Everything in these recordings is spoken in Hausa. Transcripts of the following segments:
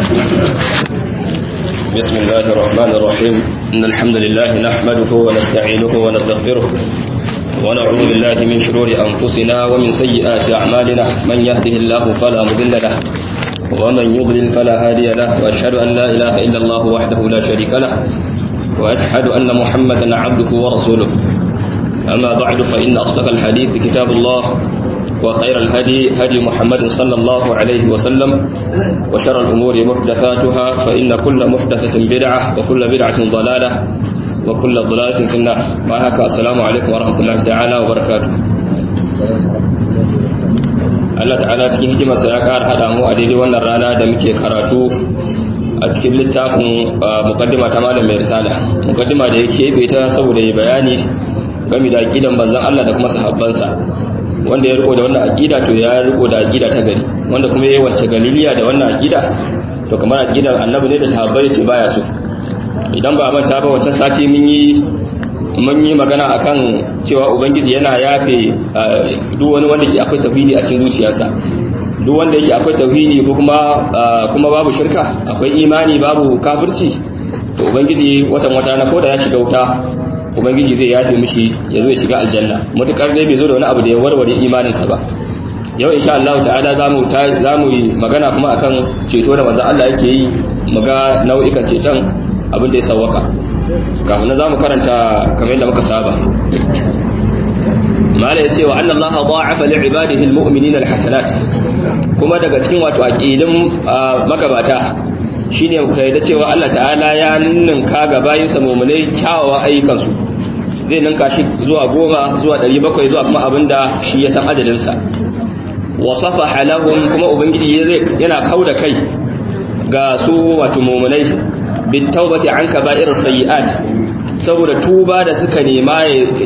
بسم الله الرحمن الرحيم إن الحمد لله نحمده ونستعينه ونستغفره ونعوذ بالله من شرور أنفسنا ومن سيئات أعمالنا من يهده الله فلا مضل له ومن يضلل فلا هادي له وأشهد أن لا إله إلا الله وحده لا شريك له وأشهد أن محمدا عبده ورسوله أما بعد فإن أصدق الحديث كتاب الله وخير الهدي هدي محمد صلى الله عليه وسلم وشر الأمور محدثاتها فإن كل محدثة بدعة وكل بدعة ضلالة وكل ضلالة في النار وهكا السلام عليكم ورحمة الله تعالى وبركاته Allah ta'ala cikin hikimarsa ya ƙara haɗa mu a daidai wannan rana da muke karatu a cikin littafin mukaddima ta malam mai risala mukaddima da yake bai ta saboda ya bayani game da aqidan manzon Allah da kuma sahabbansa wanda ya riko da wannan aqida to ya riko da aqida ta gari wanda kuma yayi wacce galiliya da wannan aqida to kamar aqidar annabi ne da sahabbai ce baya so idan ba manta ba wata sati mun yi mun yi magana akan cewa ubangiji yana yafe duk wani wanda ke akwai tauhidi a cikin zuciyarsa duk wanda yake akwai tauhidi ko kuma kuma babu shirka akwai imani babu kafirci to ubangiji watan wata na koda ya shiga wuta ubangiji zai yafe mishi ya zo ya shiga aljanna mutukar dai bai zo da wani abu da ya warware imaninsa ba yau insha Allah ta'ala zamu zamu yi magana kuma akan ceto da manzo Allah yake yi muga nau'ikan ceton abin da ya sawwaka kafin nan zamu karanta kamar yadda muka saba mala yace wa anna Allah da'afa li ibadihi almu'minina alhasanat kuma daga cikin wato aqidin magabata shine ku yarda cewa Allah ta'ala ya ninka ga bayinsa mu'minai kyawawan ayyukansu zai ninka shi zuwa goma zuwa ɗari bakwai zuwa kuma abinda shi ya san ajalinsa wa safaha lahum kuma ubangiji yana kauda kai ga su wato mu'minai bit tawbati an kaba'ir sayyi'at saboda tuba da suka nema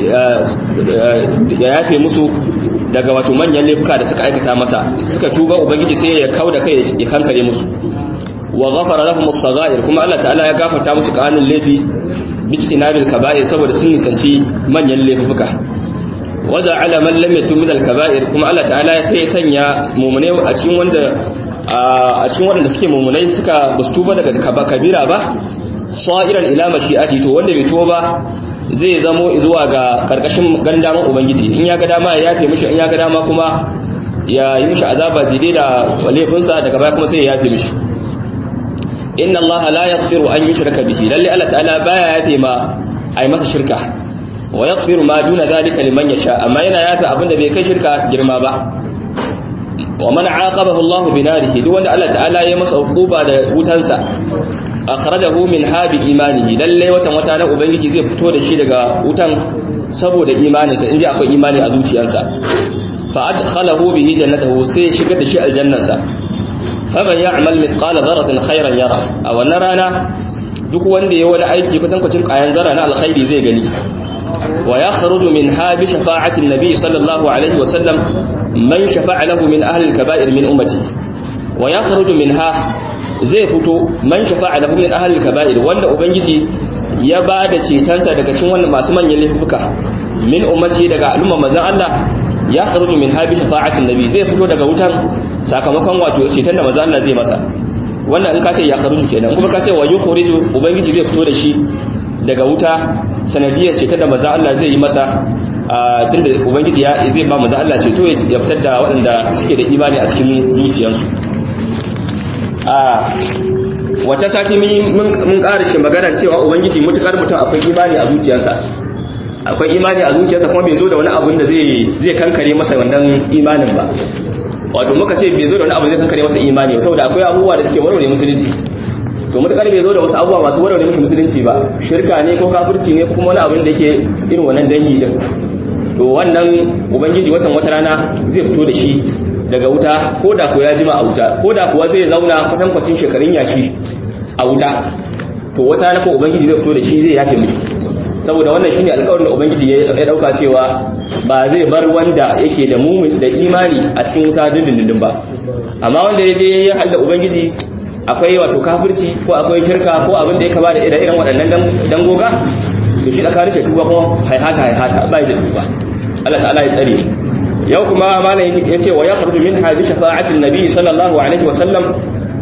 ya yafe musu daga wato manyan laifuka da suka aikata masa suka tuba ubangiji sai ya kauda kai ya kankare musu wa ghafara lahum as-saghair kuma Allah ta'ala ya gafarta musu kanin laifi bijtinabil kaba'ir saboda sun nisanci manyan laifuka waja'ala man lam yatub min al-kaba'ir kuma Allah ta'ala sai ya sanya mu'mine a cikin wanda a cikin wanda suke mu'minai suka bastuba daga kabira ba sa'iran ila mashi'ati to wanda bai tuba ba zai zamo zuwa ga karkashin gandaman ubangiji in ya ga dama ya yafe mishi in ya ga dama kuma ya yi mishi azaba daidai da laifinsa daga baya kuma sai ya yafe mishi inna Allah la yaghfiru an yushraka bihi lalle Allah ta'ala baya yafe ma ai masa shirka wa yaghfiru ma duna zalika liman yasha amma yana yafe abinda bai kai shirka girma ba wa man aqabahu Allah bi narihi duk wanda Allah ta'ala ya masa hukuba da wutansa akhrajahu min habi imanihi lalle watan wata na ubangiji zai fito da shi daga wutan saboda imaninsa inda akwai imani a zuciyarsa fa adkhalahu bihi jannatahu sai shigar da shi aljannarsa faman ya'mal mithqala dharratin khairan yara a wannan rana duk wanda ya wani aiki kwatankwacin kayan zara na alkhairi zai gani wa yakhruju min habi shafa'ati an-nabi sallallahu alaihi wa sallam man shafa'a lahu min ahli al-kaba'ir min ummati wa yakhruju minha zai fito man shafa'a lahu min ahli al-kaba'ir wanda ubangiji ya ba da cetonsa daga cikin wannan masu manyan laifuka min ummati daga al'umma manzon Allah ya kharuju min habi shafa'atin nabi zai fito daga wutan sakamakon wato ceton da manzo Allah zai masa wannan in ka ce ya kharuju kenan kuma ka ce wa yukhriju ubangiji zai fito da shi daga wuta sanadiyar ceton da manzo Allah zai yi masa tunda ubangiji ya zai ba manzo Allah ceto ya fitar da waɗanda suke da imani a cikin zuciyarsu a wata sati mun ƙara shi magana cewa ubangiji mutukar mutum akwai imani a zuciyarsa akwai imani a zuciyarsa kuma bai zo da wani abun da zai kankare masa wannan imanin ba wato muka ce bai zo da wani abu zai kankare masa imani ba saboda akwai abubuwa da suke warware musulunci to mutakar bai zo da wasu abubuwa masu warware mishi musulunci ba shirka ne ko kafirci ne ko kuma wani abin da yake irin wannan dangi din to wannan ubangiji watan wata rana zai fito da shi daga wuta ko da ko ya jima a wuta ko da kuwa zai zauna kwatankwacin shekarun yashi a wuta to wata rana ko ubangiji zai fito da shi zai yafe mishi saboda wannan shine alƙawarin da ubangiji ya dauka cewa ba zai bar wanda yake da mumin da imani a cikin wuta dindindin ba amma wanda ya je ya halda ubangiji akwai wato kafirci ko akwai shirka ko abin da ya kama da irin waɗannan dangoga to shi tsakanin shi tuba kuma haihata haihata bai da tuba Allah ta'ala ya tsare yau kuma malam ya ce wa ya kharju min hadi shafa'atin nabi sallallahu alaihi wa sallam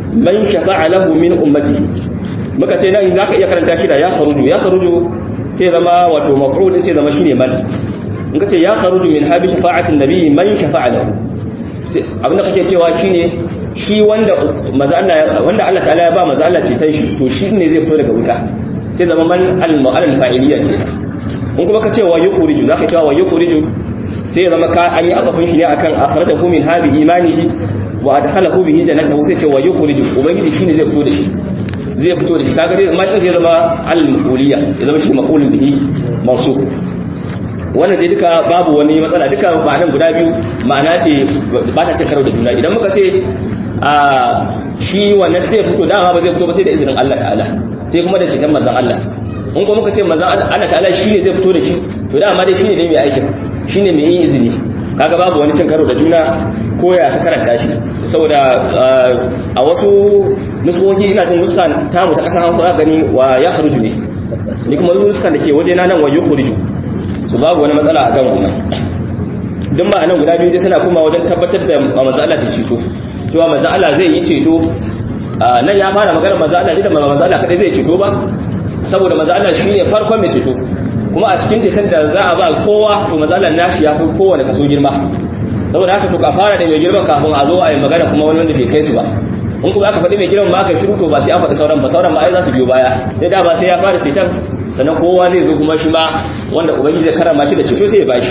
man shafa'a lahu min ummatihi muka ce nan zaka iya karanta shi da ya kharuju ya kharuju sai zama wato maf'ul sai zama shine man in kace ya kharuju min habi shafa'atin nabi man shafa'a lahu abinda kake cewa shine shi wanda maza Allah wanda Allah ta'ala ya ba maza Allah ceton shi to shi ne zai fito daga wuta sai zama man al-mu'allal fa'iliyya ke in kuma kace wa yukhriju zaka cewa wa yukhriju sai ya zama ka an yi azafin shi ne akan akhrajahu min habi imanihi wa adkhalahu bihi jannatahu sai ce wa yukhriju ubangiji shine zai fito da shi zai fito da shi kaga dai ma zai zama al-maquliyya ya zama shi maqulun bihi mansub wannan dai duka babu wani matsala duka ma'anan guda biyu ma'ana ce ba ta ce karo da juna idan muka ce a shi wannan zai fito dama ba zai fito ba sai da izinin Allah ta'ala sai kuma da ceton manzon Allah in kuma muka ce manzon Allah ta'ala shi ne zai fito da shi to dama dai shine ne mai aikin shine mai yin izini kaga babu wani cin karo da juna ko ya ka karanta shi saboda a wasu nuskoki ina jin nuska tamu ta kasan hausa gani wa ya kharuju ne ni kuma nuskan da ke waje na nan wa yukhriju su babu wani matsala a kan wannan don ba a nan guda biyu dai suna kuma wajen tabbatar da manzo Allah ta ceto cewa manzo Allah zai yi ceto nan ya fara magana manzo Allah da manzo Allah kadai zai ceto ba saboda manzo Allah shine farkon mai ceto kuma a cikin ceton da za a ba kowa to manzo Allah nashi ya fi kowane kaso girma saboda haka to ka fara da mai girman kafin a zo a yi magana kuma wani wanda bai kai su ba in kuma aka faɗi mai girman ba aka shiru to ba sai an faɗi sauran ba sauran ma ai za su biyo baya sai da ba sai ya fara ceton sannan kowa zai zo kuma shi ma wanda ubangiji zai karama shi da ceto sai ya bashi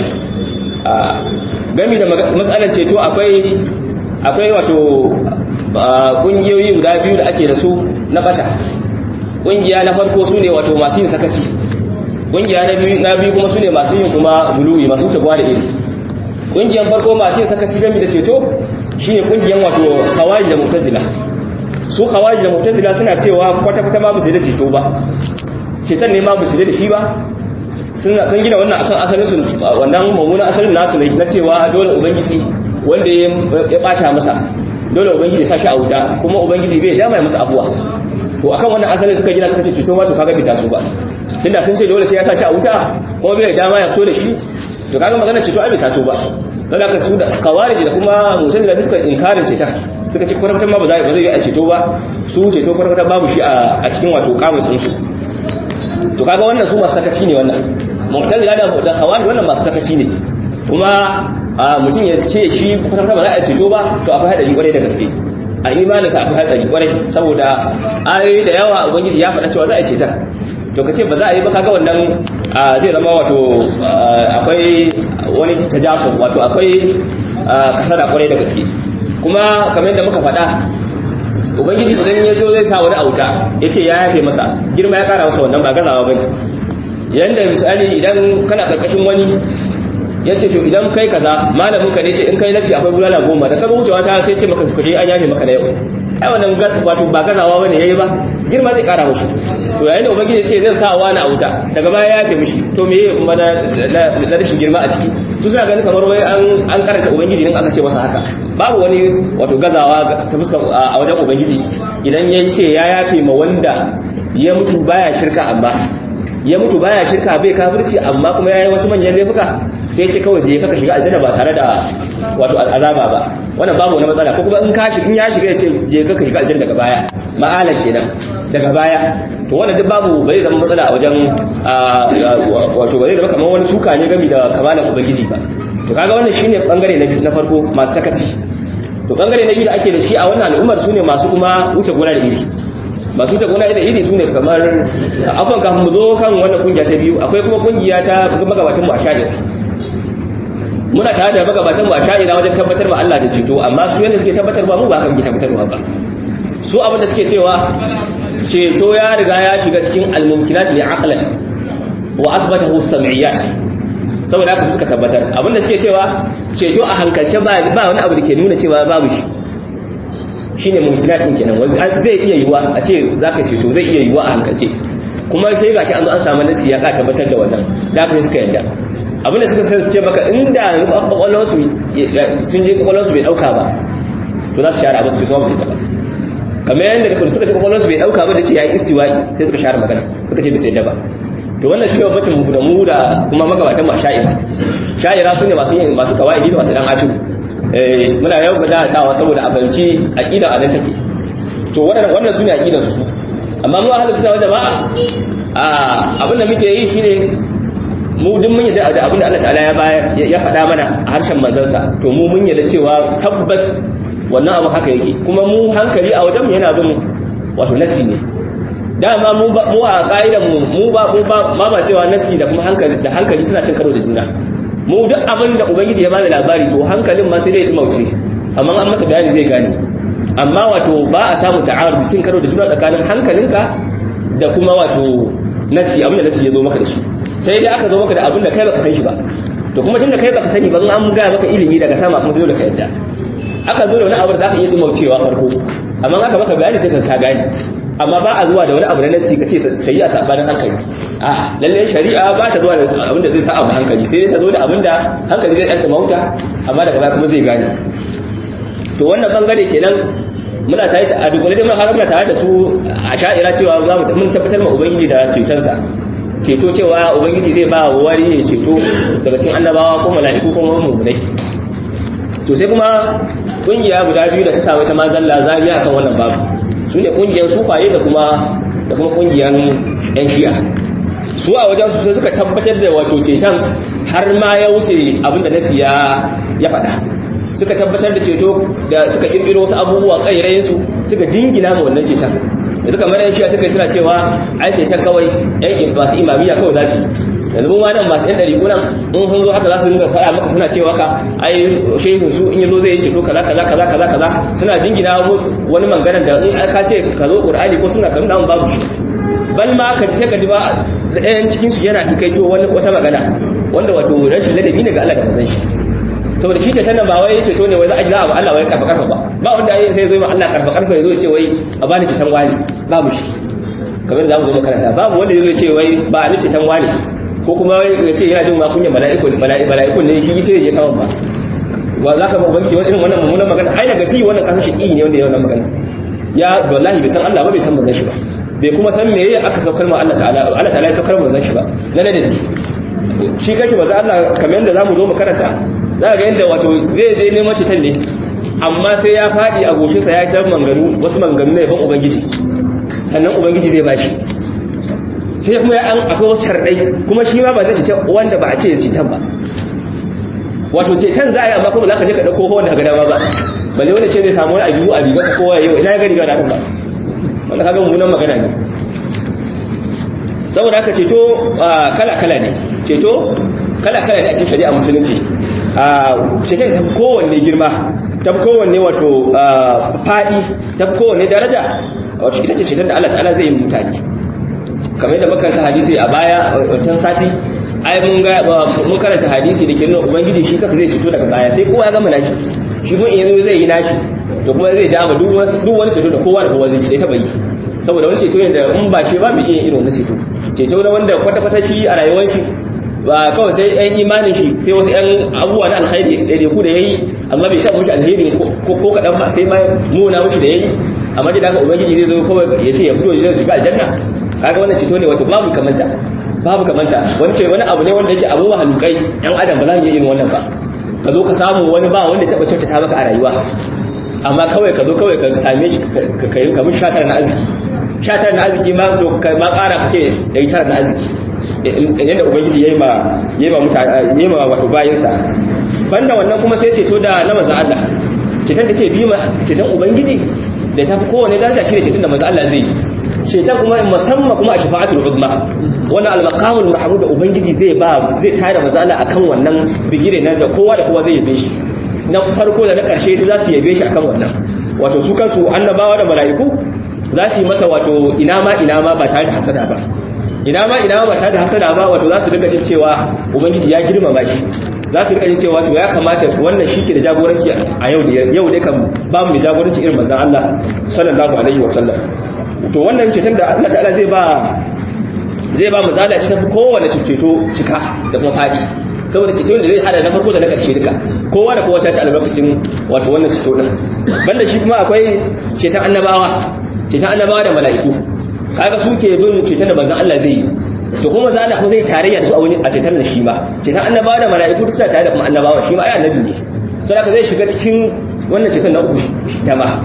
gami da matsalar ceto akwai akwai wato kungiyoyi guda biyu da ake da su na bata kungiya na farko su ne wato masu yin sakaci kungiya na biyu na biyu kuma su ne masu yin kuma buluwi masu wuce da iri kungiyan farko masu yin sakaci gami da ceto shine kungiyan wato kawai da mutazila su kawai da mutazila suna cewa kwata-kwata ma ba su da ceto ba ceton ne ma ba su da shi ba sun gina wannan akan asalin su wannan mummunan asalin nasu ne na cewa dole ubangiji wanda ya bata masa dole ubangiji ya sashi a wuta kuma ubangiji bai dama ya masa abuwa to akan wannan asalin suka gina suka ce ceto ma to kaga bita su ba tunda sun ce dole sai ya sashi a wuta kuma bai dama ya fito da shi to kaga magana ceto ai bita su ba dan haka su da kawariji da kuma mutane da suka inkarin ceta suka ce kwarkwatan ma ba zai ba zai yi a ceto ba su ceto kwarkwatan babu shi a cikin wato kamusin su to kaga wannan su masu sakaci ne wannan mu'tazila da da khawarij wannan masu sakaci ne kuma mutum ya ce shi kwata ba za a ceto ba to akwai hadari kwarai da gaske a imanin sa akwai hadari kwarai saboda ayoyi da yawa ubangiji ya faɗa cewa za a ceta to kace ba za a yi ba kaga wannan zai zama wato akwai wani tajasu wato akwai kasada kwarai da gaske kuma kamar yadda muka faɗa ubangiji idan ya zo zai sa wani auta ya ce ya yafe masa girma ya kara masa wannan ba gazawa ba yanda misali idan kana karkashin wani ya ce to idan kai kaza malamin ka ne ce in kai lafci akwai bulala goma da ka wucewa ta sai ce maka kuje an yafe maka na yau ai wannan wato ba gazawa bane yayi ba girma zai kara mishi to yayin da ubangiji ce zai sa wani auta daga baya ya yafe mishi to me yayi kuma na rashin girma a ciki su suna ganin kamar wai an an karanta ubangiji din aka ce masa haka babu wani wato gazawa ta fuskar a wajen ubangiji idan ya ce ya yafe ma wanda ya mutu baya shirka amma ya mutu baya shirka bai kafirci amma kuma yayi wasu manyan laifuka sai ce kawai je ka shiga aljanna ba tare da wato azaba ba wannan babu wani matsala ko kuma in ka shiga in ya shiga ya ce je ka shiga aljanna daga baya ma'alan kenan daga baya to wannan duk babu bai zama matsala a wajen wato bai zama kamar wani suka ne gami da kamalan ubangiji ba to kaga wannan shine bangare na na farko masu sakaci to bangare na biyu da ake da shi a wannan al'ummar sune masu kuma wuce gona da iri masu wuce gona da iri sune kamar afan kafin mu zo kan wannan kungiya ta biyu akwai kuma kungiya ta magabatan mu a sha'ir muna tare da magabatan mu a sha'ira wajen tabbatar ma Allah da ceto amma su yanda suke tabbatar ba mu ba kan tabbatarwa ba su abin da suke cewa ceto ya riga ya shiga cikin al-mumkinat li aqlan wa athbatahu sam'iyat saboda haka suka tabbatar abin da suke cewa ceto a hankalce ba ba wani abu da ke nuna cewa babu shi shine mumkinat din kenan zai iya yiwa a ce zaka ceto zai iya yiwa a hankalce kuma sai gashi an zo an samu nasi ya ka tabbatar da wannan da haka suka yarda abin da suka san su ce maka inda kwakwalwarsu sun je kwakwalwarsu bai dauka ba to za su share abin su su su ba kamar yadda da suka ji kwakwalwarsu bai dauka ba da ce ya yi istiwa'i sai suka share magana suka ce bisa yadda ba to wannan shi ne bacin mu da mu da kuma magabatan ma sha'ira sha'ira su ne masu yin masu kawai da masu dan ashu muna yau ga datawa saboda a fahimci aqida a nan take to wannan wannan sune aqidar su amma mu ahlus sunna wal jamaa a abin da muke yi shine mu duk mun yadda da abin da Allah ta'ala ya bayar ya faɗa mana a harshen manzansa to mu mun yadda cewa tabbas wannan abu haka yake kuma mu hankali a wajen yana bin wato nasi ne dama mu mu a kaidan mu mu ba mu ba ma ba cewa nasi da kuma hankali da hankali suna cin karo da juna mu duk abin da ubangiji ya bada labari to hankalin ma sai dai mauce amma an masa bayani zai gane amma wato ba a samu ta'arud cin karo da juna tsakanin hankalinka da kuma wato nasi abin da nasi ya zo maka da shi sai dai aka zo maka da abin da kai baka san shi ba to kuma tunda kai baka sani ba an ga maka ilimi daga sama kuma sai da ka yadda aka zo da wani abu da zaka iya dumaucewa farko amma aka maka bayani sai ka gane amma ba a zuwa da wani abu na nasi kace shari'a sabanin hankali a lalle shari'a ba ta zuwa da abin da zai sa abu hankali sai dai ta zo da abin da hankali zai ɗan mauta amma daga baya kuma zai gane to wannan bangare kenan muna tare da a dukkan dai har muna tare da su a sha'ira cewa za mu mun tabbatar ma ubangiji da cetonsa ceto cewa ubangiji zai ba wani ya ceto daga cikin annabawa ko mala'iku ko mummunai to sai kuma kungiya guda biyu da ta samu ta mazalla zamiya kan wannan babu su ne kungiyar sufaye da kuma da kuma kungiyar yan shi'a su a wajen su suka tabbatar da wato ceton har ma ya wuce abinda nasi ya ya faɗa suka tabbatar da ceto da suka kirkiro wasu abubuwa kairayen su suka jingina ma wannan ceton da suka mara yan shi'a suka suna cewa ai ceton kawai yan masu imamiya kawai za su yanzu mu ma nan masu yan ɗari nan in sun zo haka za su dinga faɗa maka suna cewa ka ai shehin su in yazo zai yi ceto kaza kaza kaza kaza kaza suna jingina wani manganan da in ka ce ka zo qur'ani ko suna kan nan babu shi bal ma ka ce ka ji ba ɗayan cikin su yana hikaito wani wata magana wanda wato rashin ladabi ne ga Allah da manzon shi saboda shi ceton nan ba wai ceto ne wai za a ji za a ba Allah wai karfa karfa ba ba wanda yayin sai zai ma Allah karfa karfa ya zo ya ce wai a bani ceton wani babu shi kamar da za mu zo makaranta babu wanda ya zo ya ce wai ba ni ceton wani ko kuma ya ce yana jin makunyan mala'ikun ne shi ita ya saman ba wa za ka babbanci wani irin wannan mummunan magana ai daga ji wannan kasashe ƙi ne wanda ya wannan magana ya wallahi bai san Allah ba bai san manzon shi ba bai kuma san me aka saukar ma Allah ta'ala Allah ta'ala ya saukar manzon shi ba na da shi kashi maza Allah kamar yadda zamu zo mu karanta za ga yadda wato zai je neman citan ne amma sai ya faɗi a goshinsa ya tar manganu wasu manganu na yaban ubangiji sannan ubangiji zai bashi sai kuma ya an akwai wasu shardai kuma shi ma ba zai ce wanda ba a ce cetan ba wato cetan za a yi amma kuma za ka je ka ɗauko wanda ka dama ba balle wanda ce zai samu wani abu a riga ka kowa yau ina ya gari ga ba wanda ka ga mummunan magana ne saboda haka ceto kala kala ne ceto kala kala ne a cikin shari'a musulunci ceton ta kowanne girma ta kowanne wato faɗi ta kowanne daraja wato ita ce ceton da Allah ta'ala zai yi mutane kamar yadda makaranta hadisi a baya wancan sati ai mun ga mun karanta hadisi da ke nuna ubangiji shi kansa zai ceto daga baya sai kowa ya gama nashi shi mun yanzu zai yi nashi to kuma zai dama duk wani ceto da kowa da kowa zai taba yi saboda wani ceto ne da in ba shi ba mu iya irin wani ceto ceto na wanda kwata-kwata shi a rayuwar shi ba kawai sai yan imanin shi sai wasu yan abubuwa na alkhairi da ku da yayi amma bai taɓa mushi alheri ko ko kaɗan ba sai ma muna mushi da yayi amma da haka ubangiji zai zo kawai ya ce ya fito zai shiga aljanna kaga wannan ceto ne wato babu kamanta babu kamanta wani ce wani abu ne wanda yake abu mahalukai yan adam ba za mu iya yin wannan ba ka zo ka samu wani ba wanda taɓa kyautata maka a rayuwa amma kawai ka zo kawai ka same shi ka yi kamar shatar na arziki shatar na arziki ma to ma ƙara ka ce ɗari tara na arziki yadda ubangiji ya yi ma ya yi ma wato bayansa banda wannan kuma sai ceto da na maza Allah ceton da ke bi ma ceton ubangiji da ta fi kowane daraja shi ne ceton da maza Allah zai yi ceton kuma musamman kuma a shafa'atul uzma wannan al-maqamul mahmud da ubangiji zai ba zai tare maza Allah akan wannan bigire nan da kowa da kowa zai yabe shi na farko da na ƙarshe za su yabe shi akan wannan wato su kansu annabawa da mala'iku za su yi masa wato ina ma ina ma ba tare da hasada ba ina ma ina ma ba tare da hasada ba wato za su dinga jin cewa ubangiji ya girmama shi za su dinga jin cewa to ya kamata wannan shi ke da jagoranci a yau da yau dai kan ba mu jagoranci irin manzon Allah sallallahu alaihi wa sallam to wannan ceton da Allah ta'ala zai ba zai ba mu zala ta kowane ceto cika da kuma fadi saboda ceto da zai hada na farko da na ƙarshe duka kowa da kowa ta ci albarkacin wato wannan ceto din banda shi kuma akwai ceton annabawa ceton annabawa da mala'iku kaga su ke bin ceton da manzon Allah zai yi to kuma zalla kuma zai tarayya da su a wani a ceton da shi ma ceton annabawa da mala'iku duk suna tare da kuma annabawa shi ma ai annabi ne sai haka zai shiga cikin wannan ceton na uku shi ta ma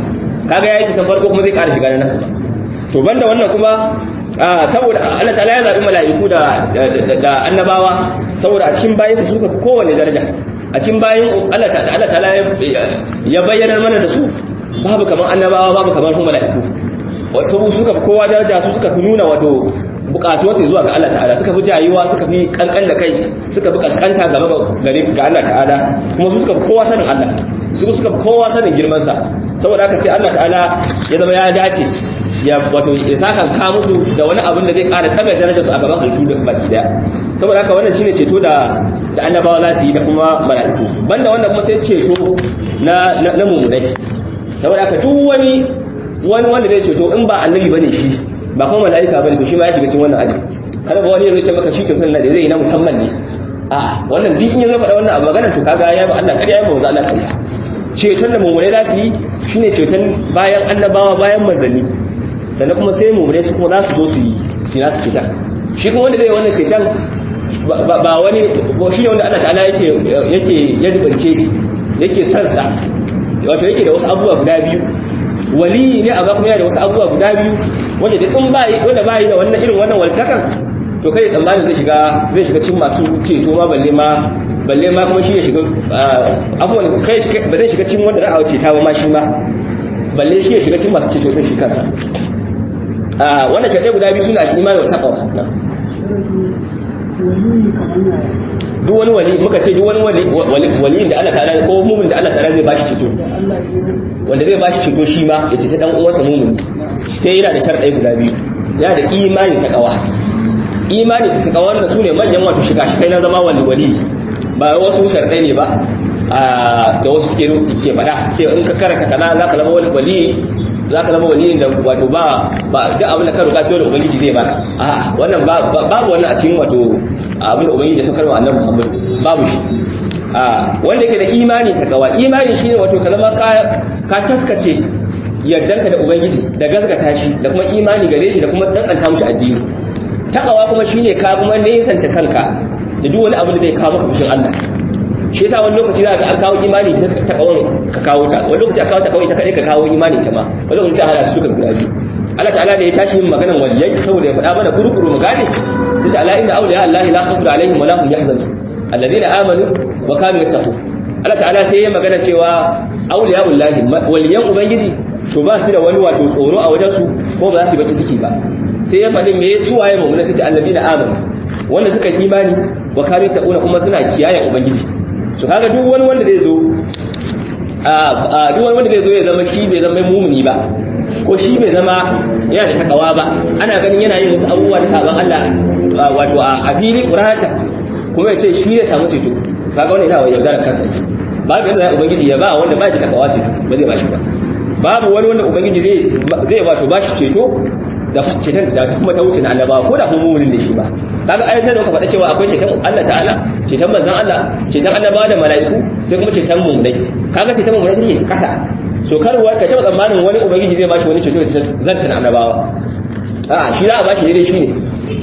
kaga yayi ceton farko kuma zai ƙara shiga na nan to banda wannan kuma saboda Allah ta'ala ya zabi mala'iku da da annabawa saboda a cikin bayin su suka kowanne daraja a cikin bayin Allah ta'ala Allah ta'ala ya bayyana mana da su babu kaman annabawa babu kaman kuma mala'iku wato suka kowa daraja su suka fi nuna wato bukatuwar su zuwa ga Allah ta'ala suka fi jayuwa suka fi kankan da kai suka fi kaskanta gaba gare ga Allah ta'ala kuma su suka fi kowa sanin Allah su suka fi kowa sanin girman sa saboda haka sai Allah ta'ala ya zama ya dace ya wato ya saka ka musu da wani abin da zai ƙara daga darajar su a gaban halittu da baki daya saboda haka wannan shine ceto da da annabawa za su yi da kuma mala'iku banda wannan kuma sai ceto na na mumunai saboda haka duk wani wani wanda zai ceto in ba annabi bane shi ba kuma mala'ika bane to shi ma ya shiga cikin wannan aji kada ba wani ya ce maka shi kyautar da zai yi na musamman ne a wannan duk in ya zai faɗa wannan abu magana to kaga ya ba Allah kariya ya ba wanzu Allah kariya ceton da mumunai za su yi shine ceton bayan annabawa bayan manzanni sannan kuma sai mummune su kuma za su zo su yi su nasu cetan shi kuma wanda zai wannan cetan ba wani shi ne wanda Allah ta'ala yake yake ya zubance yake son sa wato yake da wasu abubuwa guda biyu wali ne a ba kuma yana da wasu abubuwa guda biyu wanda da in bai wanda bai da wannan irin wannan waltakan to kai tsammanin zai shiga zai shiga cikin masu ceto ma balle ma balle ma kuma shi ya shiga abubuwan kai ba zai shiga cikin wanda za a ceta ba ma shi ma balle shi ya shiga cikin masu ceto sun shi kansa wannan shaɗe guda biyu suna imani wa taqwa duk wani wali muka ce duk wani wali wali da Allah ta'ala ko mumin da Allah ta'ala zai bashi ceto wanda zai bashi ceto shi ma ya ce dan uwansa mumin sai yana da sharɗai guda biyu yana da imani taqwa imani da taqwa wannan sune manyan wato shiga shi kai na zama wali wali ba wasu sharɗai ne ba da wasu suke ke faɗa sai in ka karanta kaza za ka zama wali wali za ka zama waliyin da wato ba ba duk abin da ka roƙa dole ubangiji zai baka a wannan babu wannan a cikin wato abin da ubangiji ya saukar wa annabi Muhammad babu shi a wanda yake da imani ta kawa imani shine wato ka zama ka ka taskace yardanka da ubangiji da gaskata shi da kuma imani gare shi da kuma dankanta mushi addini takawa kuma shine ka kuma nesanta kanka da duk wani abu da zai kawo maka fushin Allah shi yasa wani lokaci za ka an kawo imani ta kawon ka kawo ta wani lokaci a kawo ta kawai ta kadai ka kawo imani ta ma wani lokaci sai hada su duka guda biyu Allah ta'ala da ya tashi yin maganan waliyai saboda ya faɗa mana kurukuru mu gane sai sai ala inna awliya Allah la khawfun alaihim wa la hum yahzanun alladhina amanu wa kanu yattaqun Allah ta'ala sai ya magana cewa awliya Allah waliyan ubangiji to ba su da wani wato tsoro a wajen su ko ba za su baki ciki ba sai ya faɗi me su waye mu'mina sai ce alladhina amanu wanda suka imani wa kanu yattaquna kuma suna kiyaye ubangiji su kaga duk wani wanda zai zo a duk wani wanda zai zo ya zama shi bai zama mumuni ba ko shi bai zama yana da takawa ba ana ganin yana yin wasu abubuwa da sabon Allah wato a fili kurata kuma ya ce shi ya samu ceto kaga wani yana wa yaudara kansa babu yadda zai ubangiji ya ba wanda ba shi takawa ceto ba zai ba shi ba babu wani wanda ubangiji zai wato ba shi ceto da ceton da kuma ta wuce na annabawa ko da kuma mumunin da shi ba kaga ayatai da muka faɗa cewa akwai ceton Allah ta'ala ceton manzon Allah ceton annabawa da mala'iku sai kuma ceton mumunai kaga ceton mumunai take kasa so karwa ka taba tsammanin wani ubangiji zai bashi wani ceto zanta na annabawa a shi za a bashi daidai shi ne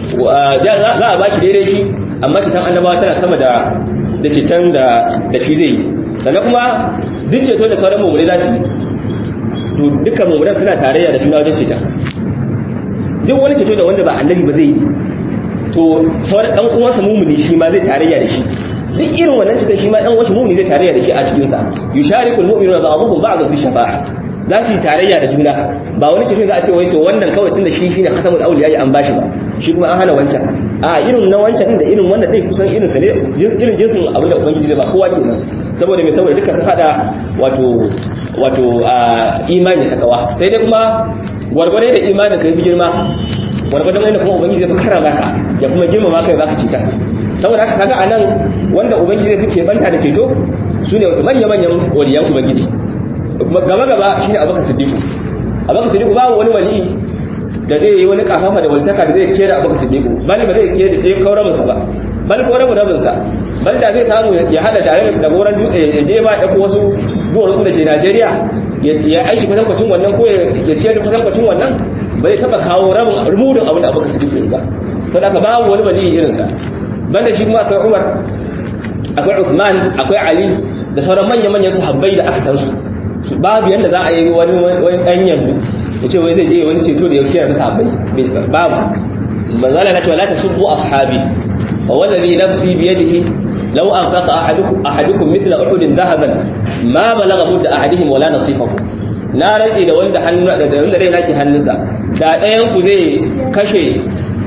za a bashi daidai shi amma ceton annabawa tana sama da da ceton da da shi zai yi sannan kuma duk ceto da sauran mumunai za su yi to dukkan mumunan suna tarayya da juna wajen ceton duk wani ceto da wanda ba annabi ba zai yi to sauran dan uwansa mumuni shi ma zai tarayya da shi duk irin wannan cikin shi ma dan uwansa mumuni zai tarayya da shi a cikin sa yusharikul mu'minuna ba'dhum ba'd fi shafa'a za su yi tarayya da juna ba wani cikin za a ce wai to wannan kawai tunda shi shine khatamul awliya an bashi ba shi kuma an hana wancan a irin na wancan da irin wannan dai kusan irin sa ne irin jinsin abin da ubangiji zai ba kowa kenan saboda me saboda duka sun hada wato wato imani ta kawa sai dai kuma gwargwade da imanin ka yi girma gwargwadon wanda kuma ubangiji zai fi karama ka ya kuma girmama kai baka cita saboda haka kaga anan wanda ubangiji zai fi banta da ceto su ne wata manya manyan waliyan ubangiji kuma gaba gaba shine abubakar siddiqu abubakar siddiqu babu wani wali da zai yi wani kafafa da waltaka da zai kera abubakar siddiqu bali ba zai kera da kaura masa ba bal ko rabu rabin sa bal da zai samu ya hada tare da goran dutse ya je ba ya wasu duwar da ke Najeriya ya aiki kwatankwacin wannan ko ya ciyar da kwatankwacin wannan bai taba kawo rabin rubutun abin da abokan su ba sau da ka babu wani wali irinsa banda shi kuma akwai umar akwai usman akwai ali da sauran manya-manyan sahabbai da aka san su babu yanda za a yi wani wani dan yanzu ya ce wai zai je wani ceto da ya kiyar da sahabbai babu manzala na cewa la tasubbu ashabi wa wallazi nafsi bi yadihi law anfaqa ahadukum ahadukum mithla uhudin dhahaban ma balagha mudda ahadihim wala nasifahu na rantsi da wanda hannu da wanda rai nake hannunsa da ɗayan ku zai kashe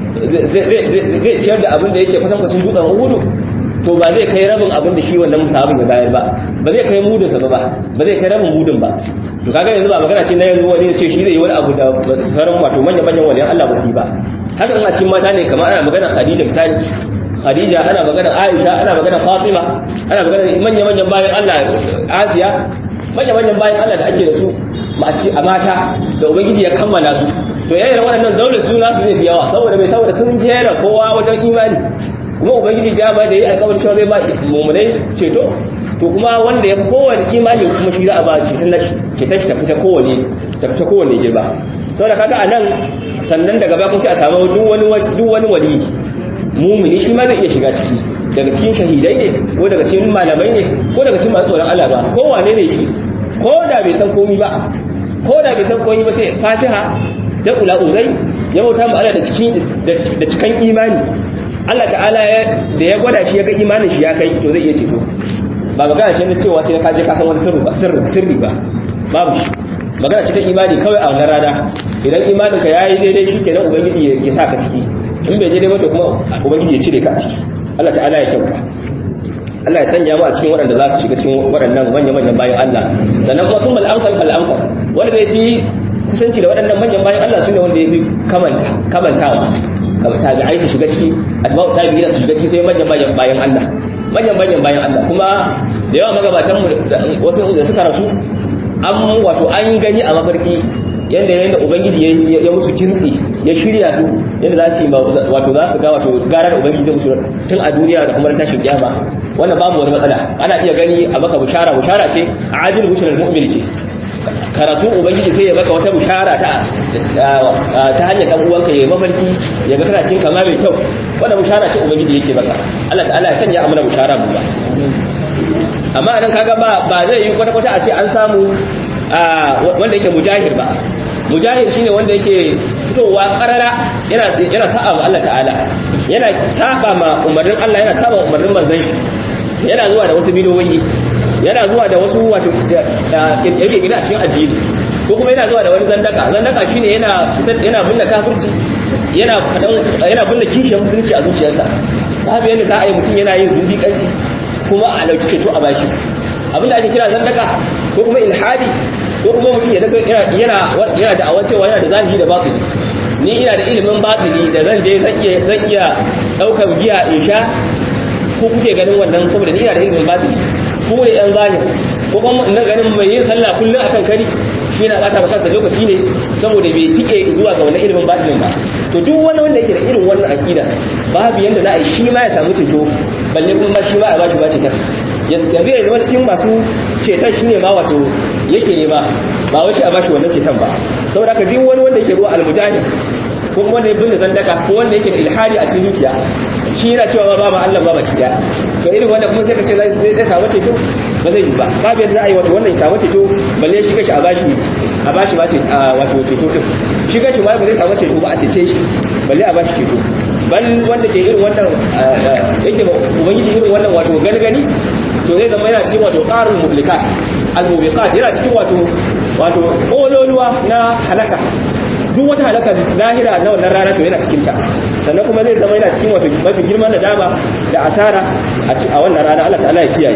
zai ciyar da abin da yake kwatankwacin dutsen uhudu to ba zai kai rabin abin da shi wannan sahabin ya bayar ba ba zai kai mudinsa ba ba zai kai rabin mudin ba to kaga yanzu ba magana ce na yanzu wani ya ce shi zai yi wani abu da sauran wato manyan manyan waliyan Allah ba su yi ba haka in a cikin mata ne kamar ana magana Khadija misali Khadija ana magana Aisha ana magana Fatima ana magana manyan manyan bayan Allah Asiya manyan manyan bayan Allah da ake da su a mata da ubangiji ya kammala su to yayin waɗannan daular suna su zai fi yawa saboda bai saboda sun jera kowa wajen imani kuma ubangiji ya ba da yi alƙawarin cewa zai ba mummunai ceto to kuma wanda ya fi kowane imani kuma shi za a ba ceton na ceton shi ta fita kowane ta fita kowane girba to da kaga a nan sannan daga baya kuma sai a samu duk wani duk wani wali mumuni shi ma zai iya shiga ciki daga cikin shahidai ne ko daga cikin malamai ne ko daga cikin masu tsoron Allah ba ko wane ne shi ko da bai san komi ba ko da bai san komi ba sai fatiha sai ula uzai ya bauta mu Allah da cikin da cikan imani Allah ta'ala da ya gwada shi ya ga imanin shi ya kai to zai iya ceto ba magana ce na cewa sai ka je ka san wani sirri ba sirri sirri ba babu shi magana ce ta imani kawai a wannan rana idan imanin ka yayi daidai shi kenan ubangiji ya sa ka ciki in bai daidai ba to kuma ubangiji ya cire ka a ciki Allah ta'ala ya kyauta Allah ya sanya mu a cikin waɗanda za su shiga cikin waɗannan manya-manyan bayan Allah sannan kuma sun mal'amfal fal'amfal wanda zai fi kusanci da waɗannan manyan bayan Allah su ne wanda ya fi kamantawa kamar tabi'ai su shiga ciki atba'u tabi'ina su shiga ciki sai manyan bayan bayan Allah manyan manyan bayan Allah kuma da yawa magabatan mu wasu da suka rasu an wato an gani a mafarki yanda yanda ubangiji ya musu kintsi ya shirya su yanda za su yi wato za su ga wato gara da ubangiji zai musu tun a duniya da kuma tashin kiyama wannan babu wani matsala ana iya gani a maka bushara bushara ce a ajil bushirar mu'min ce karatu ubangiji sai ya maka wata bushara ta ta hanyar dan uwanka ya mafarki ya ga kana cin kama mai kyau wannan bushara ce ubangiji yake maka Allah ta'ala ya sanya amana bushara mu ba amma nan kaga ba ba zai yi kwata kwata a ce an samu wanda yake mujahid ba mujahid shine wanda yake fitowa karara yana yana sa'a ma Allah ta'ala yana saba ma umarnin Allah yana saba umarnin manzon shi yana zuwa da wasu bidoyi yana zuwa da wasu wato kirkire gina cikin addini ko kuma yana zuwa da wani zandaka zandaka shine yana yana binne kafirci yana yana binne kishiyar musulunci a zuciyarsa babu yadda za a yi mutum yana yin zindiƙanci kuma a dauki ceto a bashi abinda ake kira zandaka ko kuma ilhadi ko kuma mutum ya daga yana yana da awan cewa yana da zahiri da batini ni ina da ilimin batini da zan je zan iya zan iya daukar giya in sha ko kuke ganin wannan saboda ni ina da ilimin batini ku ne yan zahiri ko kuma ina ganin mai yin sallah kullum akan kari shi na bata kansa lokaci ne saboda bai tike zuwa ga wannan ilimin batinin ba to duk wani wanda yake da irin wannan aqida babu yanda za a yi shi ma ya samu ceto balle kuma shi ma a bashi ba cetar yanzu ya zama cikin masu ceton shi ne ma wato yake ne ba ba wai shi a bashi wannan ceton ba saboda ka duk wani wanda yake ruwa almujahid ko kuma wanda ya binne zandaka ko wanda yake da ilhadi a cikin zuciya shi yana cewa ba ma Allah ba baki daya to irin wanda kuma sai ka ce zai samu ceto ba zai yi ba babu yadda za a yi wato wannan ya samu ceto balle shi kashi a bashi a bashi ba wato ceto din shi kashi ma ba zai samu ceto ba a cece shi balle a bashi ceto bal wanda ke irin wannan yake ubangiji irin wannan wato gani gani to zai zama yana cikin wato qarul mublikat al mubiqat yana cikin wato wato kololuwa na halaka duk wata halaka lahira na wannan rana to yana cikin ta sannan kuma zai zama yana cikin wato mafi girman nadama da asara a wannan rana Allah ta'ala ya kiyaye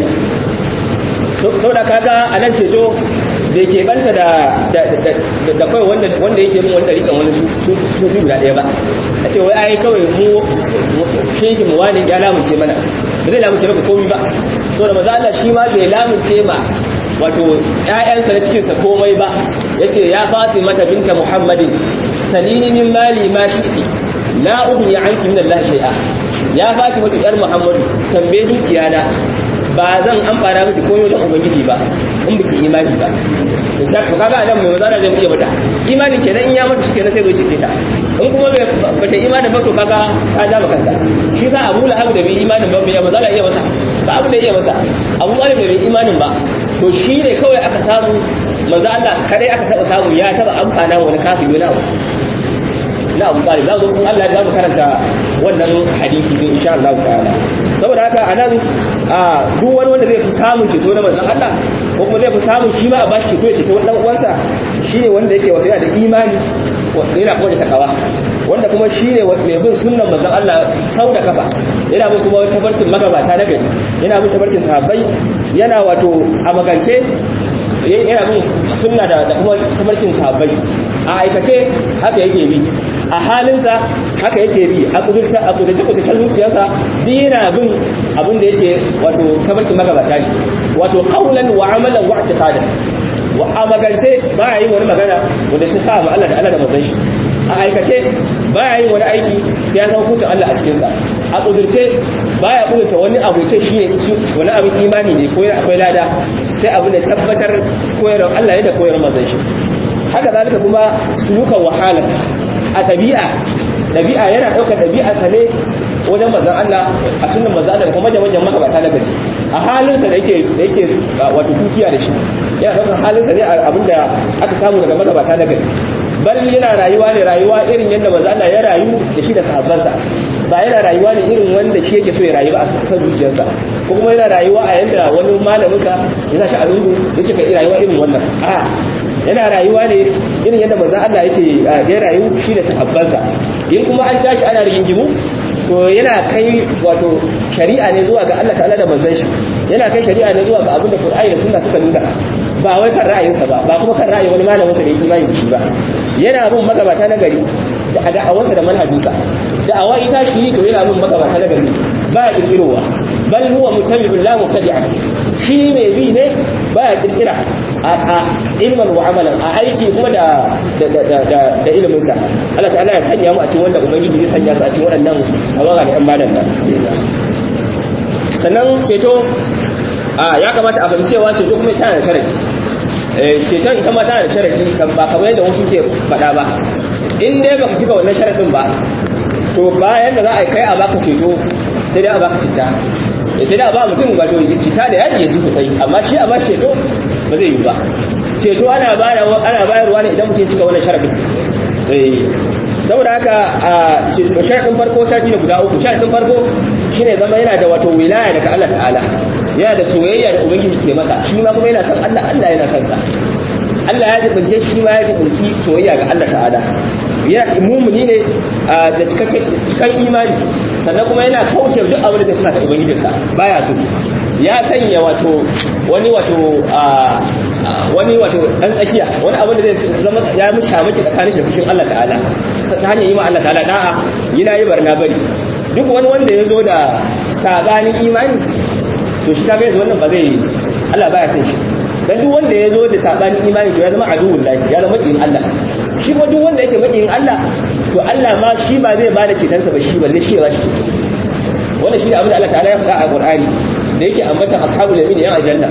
saboda kaga a nan ceto da ke banta da da kawai wanda wanda yake bin wanda rikan wani su su guda ɗaya ba a ce wai ai kawai mu shehi mu wani ya lamunce mana ba zai lamunce maka komai ba saboda maza Allah shi ma bai lamunce ma wato ƴaƴansa na cikinsa komai ba yace ya Fatima mata binta Muhammadin salini min mali ma shi'ti la ughni anki min Allah shay'a ya Fatima ta yar Muhammadu tambaye dukiya na ba zan amfana miki komai wajen ubangiji ba in biki imani ba da to kaga adam mai mazana zai iya mata imanin kenan in ya mata shi kenan sai zo cece ta in kuma bai bata imanin ba to kaga ta ja maka kanta shi sa Abu Lahab da bai imanin ba bai mazana iya masa ba abu da iya masa Abu Talib da bai imanin ba to shi ne kawai aka samu manzo Allah kadai aka taba samu ya taba amfana wani kafiri wani abu na Abu Talib za zo kun Allah za mu karanta wannan hadisi din insha Allah ta'ala saboda haka anan a duk wani wanda zai fi samun ceto na manzon Allah ko kuma zai fi samun shi ma a bashi ceto ya ceto wani dan uwansa shine wanda yake wato yana da imani yana kuma da takawa wanda kuma shine mai bin sunnan manzon Allah sau da kafa yana bin kuma tabarkin magabata na gari yana bin tabarkin sahabbai yana wato a magance yana bin sunna da kuma tabarkin sahabbai a aikace haka yake bi a halinsa haka yake bi a kudurta a kudurta kudurta zuciyarsa dina bin abin da yake wato tabarkin magabata ne wato qaulan wa amalan wa i'tiqadan wa a magance ba yin wani magana wanda ta sa ma Allah da Allah da manzon shi a aikace baya yin wani aiki sai ya san hukuncin Allah a cikinsa a kudurce baya kudurta wani abu ce shi ne wani abin imani ne ko akwai lada sai abin da tabbatar koyarwar Allah ne da koyarwar manzon shi haka zalika kuma sulukan wahala a ɗabi'a ɗabi'a yana ɗaukar ɗabi'a ta ne wajen manzon Allah a sunan manzon Allah da kuma manyan magabata na gari a halinsa da yake da yake wato tutiya da shi yana ɗaukar halinsa ne abinda aka samu daga magabata na gari bal yana rayuwa ne rayuwa irin yadda manzo Allah ya rayu da shi da sahabbansa ba yana rayuwa ne irin wanda shi yake so ya rayu ba a san zuciyarsa ko kuma yana rayuwa a yanda wani malamin ka ya sa shi a lungu ya ce ka yi rayuwa irin wannan a yana rayuwa ne irin yadda manzo Allah yake ya rayu shi da sahabbansa in kuma an tashi ana rigingimu to yana kai wato shari'a ne zuwa ga Allah ta'ala da manzon shi yana kai shari'a ne zuwa ga abin da Qur'ani da Sunna suka nuna ba wai kan ra'ayinsa ba ba kuma kan ra'ayin wani malamin sa da yake imani da shi ba yana bin magabata na gari da da'awarsa da manhajinsa da'awa ita shi to yana bin magabata na gari ba ya kirkirowa bal huwa muttabi'un la mubtadi'a shi mai bi ne ba ya kirkira a ilman wa amalan a aiki kuma da da ilimin sa Allah ta'ala ya sanya mu a cikin wanda ubangiji zai sanya su a cikin waɗannan tawaga da ƴan madan nan sannan ceto ya kamata a fahimci cewa ceto kuma tana da sharadi ceton ita ma tana da sharadi ba kamar yadda wasu ke faɗa ba in dai baka cika wannan sharadin ba to bayan da za a kai a baka ceto sai dai a baka citta sai dai a ba mutum wato citta da yaji ya ji sosai amma shi a ba ceto ba zai yi ba ceto ana bayarwa ne idan mutum cika wannan sharadin saboda haka a sharadin farko sharadi ne guda uku sharadin farko shine zama yana da wato wilaya daga Allah ta'ala yana da soyayya da ubangiji ke masa shi ma kuma yana son Allah Allah yana kansa Allah ya jibince shi ma ya jibinci soyayya ga Allah ta'ala ya mumuni ne da cikan imani sannan kuma yana kauce duk abin da zai fasa ubangijinsa baya so ya sanya wato wani wato wani wato dan tsakiya wani abin da zai zama ya mu shamaki tsakanin shi da fushin Allah ta'ala ta hanyar yi ma Allah ta'ala da'a yana yi barna bari duk wani wanda ya zo da sabanin imani to shi kaga yanzu wannan ba zai Allah baya san shi dan duk wanda ya zo da sabanin imani to ya zama aduwwul lahi ya zama makiyin Allah shi kuma duk wanda yake makiyin Allah to Allah ma shi ba zai bada cetonsa ba shi balle shi ya ba shi wannan shi ne abin da Allah ta'ala ya faɗa a Qur'ani da yake ambata ashabul yamin yan aljanna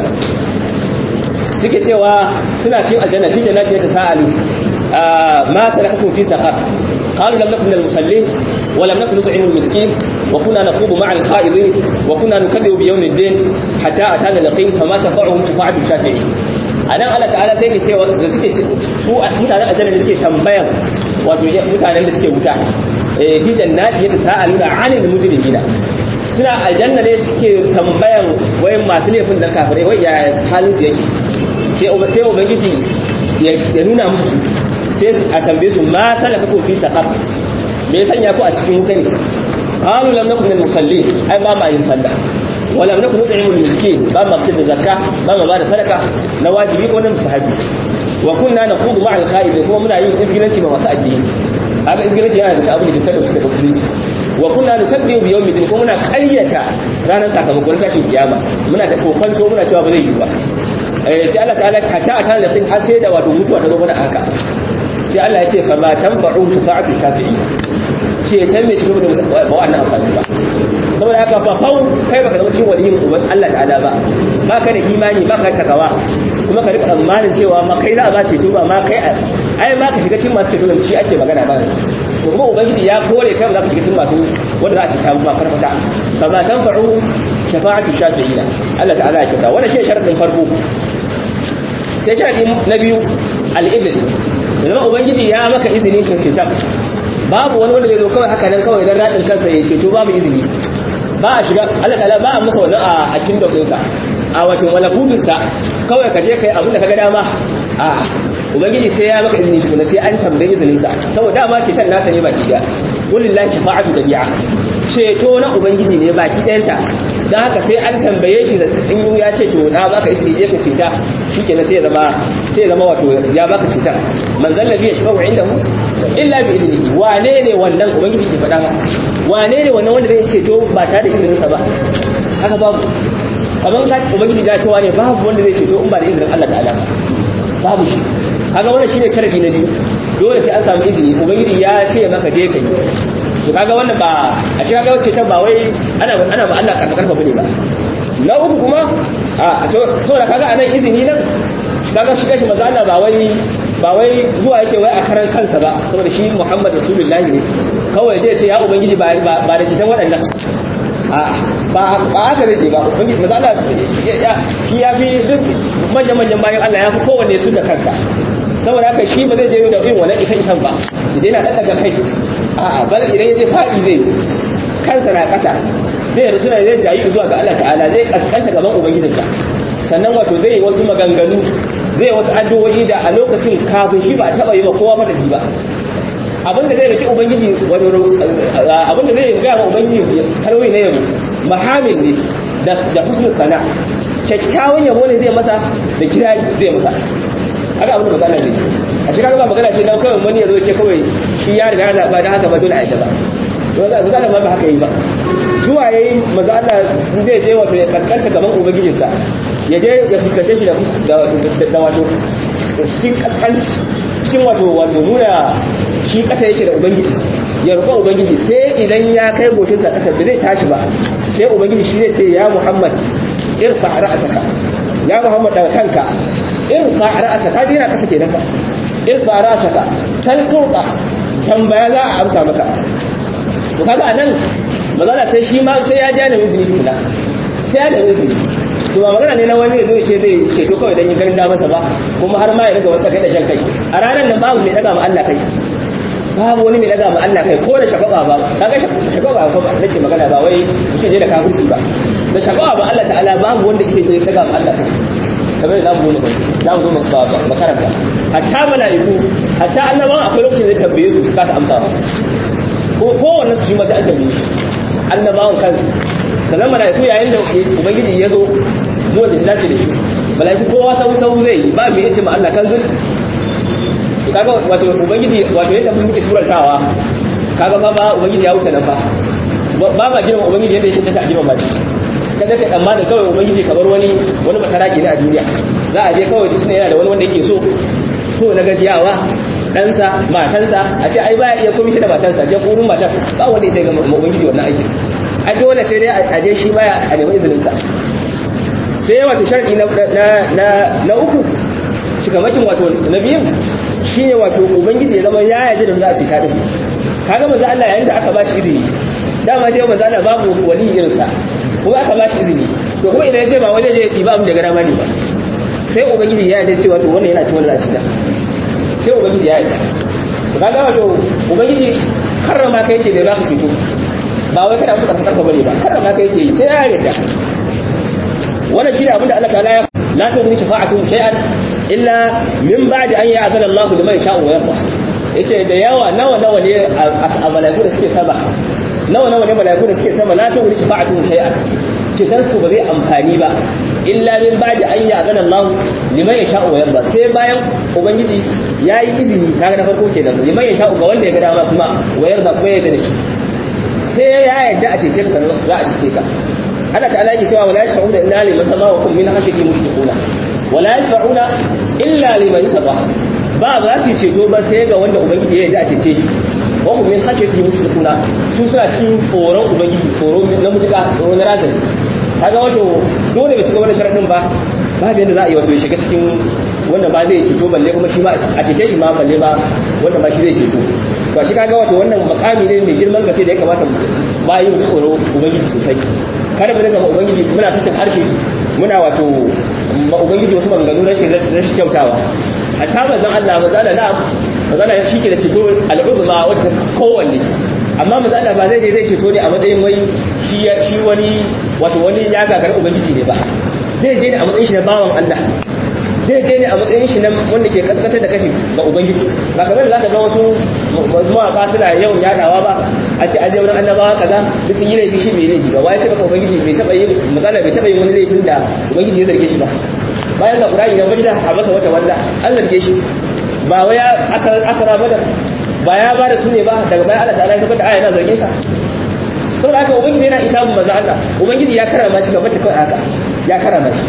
suke cewa suna cikin aljanna fi jannati yatasaalu ma salakakum fi saqar قالوا لم نكن من المصلين ولم نكن نطعم المسكين وكنا نخوض مع الخائضين وكنا نكذب بيوم الدين حتى اتانا اليقين فما تنفعهم شفاعه الشافعين anan Allah ta'ala sai ke cewa da suke su mutanen aljanna da suke tambayan wato mutanen da suke wuta eh fi jannati yatasaaluna 'anil mujrimina suna aljanna ne suke tambayan wayan masu laifin da kafirai wai ya halin su yake sai sai ubangiji ya nuna musu sai a tambaye su ma salaka ku fi saqar me ya sanya ku a cikin wuta ne qalu lam nakun min musallin ai ba ma yin sallah wala lam nakun nut'imu al-miskin ba ma fitar da zakka ba ma bada sadaka na wajibi ko na mustahabi wa kunna naqudu ma'a al-qa'id kuma muna yin izgilanci ma masu addini haka izgilanci yana da abin da kada su da musulunci wa kunna nukaddibu bi yawmi din kuma muna ƙaryata ranar sakamakon tashin kiyama muna da kokonto muna cewa ba zai yi ba sai Allah ta'ala hatta a kan da har sai da wato mutuwa ta zo mana haka sai Allah ya ce fa ma tanfa'u shafa'atu shafi'i ce ta me cikin da ba wannan amfani ba saboda haka fa fau kai baka zama cikin waliyin uban Allah ta'ala ba ba ka da imani ba ka takawa kuma ka rika tsammanin cewa ma kai za a ba ceto ba ma kai ai ma ka shiga cikin masu ceto shi ake magana ba to kuma ubangiji ya kore kai ba za ka shiga cikin masu wanda za a ci samu ma farfata fa ma tanfa'u shafa'atu shafi'ina Allah ta'ala ya kyauta wannan shi sharadin farko sai sharadi na biyu al-ibn zama ubangiji ya maka izini ka fita babu wani wanda zai zo kawai haka nan kawai dan radin kansa ya ceto babu izini ba a shiga Allah ta'ala ba a masa wannan a akin dokinsa a wato malakutunsa kawai ka je kai abin da kaga dama a ubangiji sai ya maka izini tukuna sai an tambaye izinin sa saboda dama ce tan nasa ne baki daya wallahi shafa'atu dabi'a ceto na ubangiji ne baki dayanta dan haka sai an tambaye shi da in ya ce to na baka izini je ka ceta shikenan sai ya zama sai ya zama wato ya baka ceta man zallabi yashfa'u indahu illa bi idnihi wane ne wannan ubangiji ke faɗa wane ne wannan wanda zai ceto ba tare da izinin sa ba haka babu kamar ka ubangiji da cewa ne babu wanda zai ceto in ba da izinin Allah ta'ala babu shi kaga wannan shine sharadi na biyu dole sai an samu izini ubangiji ya ce maka je kai to kaga wannan ba a shi kaga wacce ta ba wai ana ana ba Allah karfa karfa bane ba na uku kuma a to saboda kaga anan izini nan kaga shi kashi manzo Allah ba wai ba wai zuwa yake wai a karan kansa ba saboda shi Muhammad Rasulullahi ne kawai zai ce ya ubangiji ba ba da cikin waɗannan ba haka zai ce ba ubangiji maza Allah shi ya fi duk manya-manyan bayan Allah ya fi kowanne su da kansa saboda haka shi ba zai je da irin wannan isan isan ba idan yana ɗaɗɗaga kai a'a bal idan ya je faɗi zai kansa na ƙasa zai rasu na zai jayi zuwa ga Allah ta'ala zai kaskanta gaban ubangijinsa sannan wato zai yi wasu maganganu zai wasu addu'o'i da a lokacin kafin shi ba a taɓa yi ba kowa madadi ba abinda zai rike ubangiji wato abinda zai ga ma ubangiji kalwi ne yabo mahamil ne da da husnul sana kyakkyawan yabo ne zai masa da kirari zai masa haka abin da magana zai a shi kaga ba magana ce dan kawai wani ya zo ce kawai shi ya riga ya zaba dan haka ba dole a yi ba wanda magana ma ba haka yi ba zuwa yayi maza Allah zai je wato ya kaskanta gaban ubangijinsa ya je ya fuskance shi da wato cikin kaskanci cikin wato wato nuna shi kasa yake da ubangiji ya roƙa ubangiji sai idan ya kai goshinsa kasa da zai tashi ba sai ubangiji shi zai ce ya muhammad irfa ra'asaka ya muhammad daga kanka irfa ra'asaka dina kasa kenan fa irfa ra'asaka san tuqa tambaya za a amsa maka to kaga anan magana sai shi ma sai ya ja da izini kula sai ya da izini to ba magana ne na wani zai ce zai ceto kawai dan yin garin da masa ba kuma har ma ya riga wata kai da jan kai a ranar nan babu mai daga ma Allah kai babu wani mai daga ma Allah kai ko da shagaba ba kaga shagaba ba nake magana ba wai mutum je da kafirci ba da shagaba ba Allah ta'ala babu wanda yake je daga ma Allah kai kamar da mu za mu zo ba makaranta hatta mala'iku hatta annabawan akwai lokacin da tambaye su ka ta amsa ba ko kowanne su shi ma sai an tambaye shi annabawan kansu sannan mala'iku yayin da ubangiji ya zo zuwa da shi dace da shi mala'iku kowa sau sau zai yi ba mai yace ma Allah kan zul to kaga wato ubangiji wato yadda mun muke surantawa kaga ba ba ubangiji ya wuce nan fa ba ba girma ubangiji yadda yake ta girma ba shi kada kai amma da kawai ubangiji kamar wani wani masaraki ne a duniya za a je kawai da yana da wani wanda yake so so na gajiyawa ɗansa matansa a ce ai ba iya komai shi da matansa je kurun matan ba wanda ya sai ga ubangiji wannan aiki a dole sai dai a je shi baya a nemi izininsa sai wato sharɗi na uku cikamakin wato na biyun shi ne wato ubangiji ya zama ya yaji da za a cita ɗin kaga manzo Allah yayin da aka ba shi izini dama sai manzo Allah babu wali irinsa kuma aka ba shi izini to kuma idan ya ce ba wani je ya ba abin da gara mani ba sai ubangiji ya yaji cewa to wannan yana cikin wani za a cita sai ubangiji ya yaji to kaga wato ubangiji karrama kai ke da za ka ceto ba wai kana kusa sarfa bane ba kada ma kai yake sai ya yarda wannan shine abinda Allah ta'ala ya la tughni shafa'atuhum shay'an illa min ba'di an ya'zana Allah liman sha'u wa yarda yace da yawa nawa nawa ne a malaiku da suke sama nawa nawa ne malaiku da suke sama la tughni shafa'atuhum shay'an cetar su ba zai amfani ba illa min ba'di an ya'zana Allah liman yasha'u wa yarda sai bayan ubangiji yayi izini kaga na farko kenan liman yasha'u ga wanda ya ga dama kuma wa yarda kuma ya yarda da shi sai ya yarda a cece ka za a cece ka Allah ta'ala yake cewa wala yashfa'una illa liman tazawakum min khashyati mushriquna wala yashfa'una illa liman yataqa ba za su ceto ba sai ga wanda ubangiji ya yarda a cece shi wa hum min khashyati mushriquna su suna cikin tsoron ubangiji tsoro na mutuka tsoro na razani kaga wato dole bai cika wannan sharadin ba babu yadda za a yi wato ya shiga cikin wanda ba zai ceto balle kuma shi ma a cece shi ma balle ba wanda ba shi zai ceto to shi kaga wato wannan makami ne mai girman gaske da ya kamata bayi mu tsoro ubangiji sosai kada mu daga ubangiji muna sakin harshe muna wato ma ubangiji wasu maganganu rashin rashin kyautawa hatta manzon Allah manzon Allah manzon Allah shi ke da ceto al'uzma wata kowanne amma manzon Allah ba zai je zai ceto ne a matsayin wai shi shi wani wato wani ya gagara ubangiji ne ba zai je ne a matsayin shi na bawan Allah zai je ne a matsayin shi na wanda ke kaskatar da kashi ga ubangiji ba kamar da zaka ga wasu mawaka suna yawan yadawa ba a ce aje wani annabawa kaza duk sun yi laifi shi bai laifi ba wai ce baka ubangiji bai taba yin matsala bai taba yin wani laifin da ubangiji ya zarge shi ba bayan ga qur'ani nan wanda a masa wata wanda an zarge shi ba wai asara asara ba da ba ya ba da su ne ba daga bayan Allah ta'ala ya sabar da aya yana zargin sa saboda haka ubangiji yana ita maza Allah ubangiji ya karama shi gaba ta kawai haka ya karama shi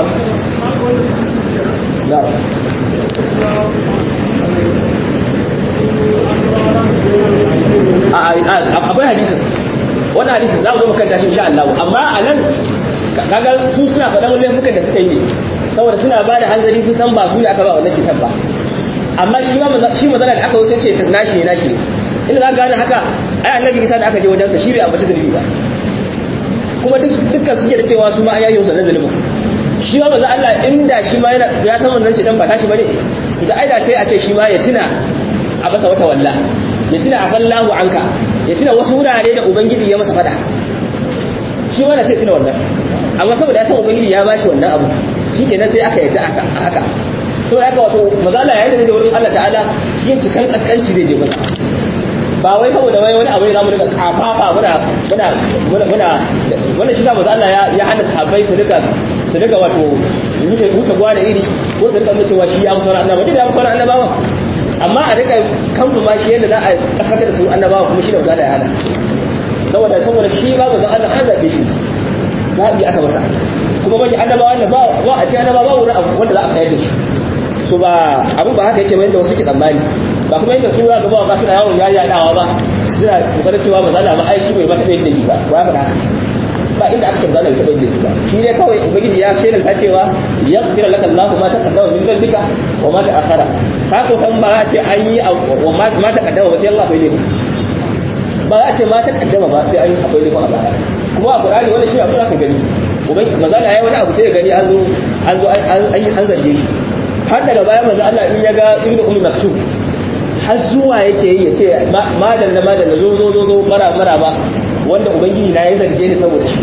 akwai hadisin wannan hadisin za mu zo makanta shi insha Allah amma a nan kaga su suna faɗan laifukan da suka yi ne saboda suna ba da hanzari sun san ba su ne aka ba wannan cikin ba amma shi ma shi mazana da aka wuce ce nashi ne nashi ne inda za ka gane haka ai annabi isa da aka je wajensa shi bai ambaci zunubi ba kuma dukkan suke da cewa su ma an yayi wasu zunubin shi ma maza Allah inda shi ma ya san wannan ce dan ba tashi bane to da aida sai a ce shi ma ya tuna a basa wata walla ya tuna a fallahu anka ya tuna wasu wurare da ubangiji ya masa fada shi ma na sai tuna wannan amma saboda ya san ubangiji ya bashi wannan abu shikenan sai aka yadda aka haka saboda haka wato maza Allah yayin da zai wurin Allah ta'ala cikin cikan kaskanci zai je masa ba wai saboda wai wani abu ne zamu rika kafafa muna muna muna wannan shi zamu Allah ya ya hana sahabbai su rika su rika wato wuce wuce gwa da iri ko su rika cewa shi ya musauran annabawa duk da ya musauran annabawa amma a rika kamfa ma shi yadda za a kasance da su annabawa kuma shi da za da ya hana saboda saboda shi ba ba Allah an zabe shi zabi aka masa kuma bani annabawa ne ba ba a ce annabawa ba wurin abu wanda za a kayar da shi so ba abu ba haka yake mai da wasu ke tsammani ba kuma yadda su ga ba ba suna yawon yayyadawa ba suna kokarin cewa ba za ma ai shi bai ba taɓa yin da ba ba ya faɗa haka ba inda aka ce ba za taɓa yin da ba shi ne kawai ubangiji ya shaida ta cewa ya fira laka Allahu ma taqaddama min dhanbika wa ma ta'akhara ka ko san ba a ce an yi wa ma taqaddama ba sai Allah bai ne ba a ce ma taqaddama ba sai an yi akwai ne ba a baya kuma a Qur'ani wannan shi abin da ka gani ubangiji maza ya yi wani abu sai ya gani an zo an zo an zarge shi har daga baya manzo Allah in ya ga ibnu ummi maktub har zuwa yake yi ya ce madan na madan zo zo zo zo mara mara ba wanda ubangiji na ya zarge ni saboda shi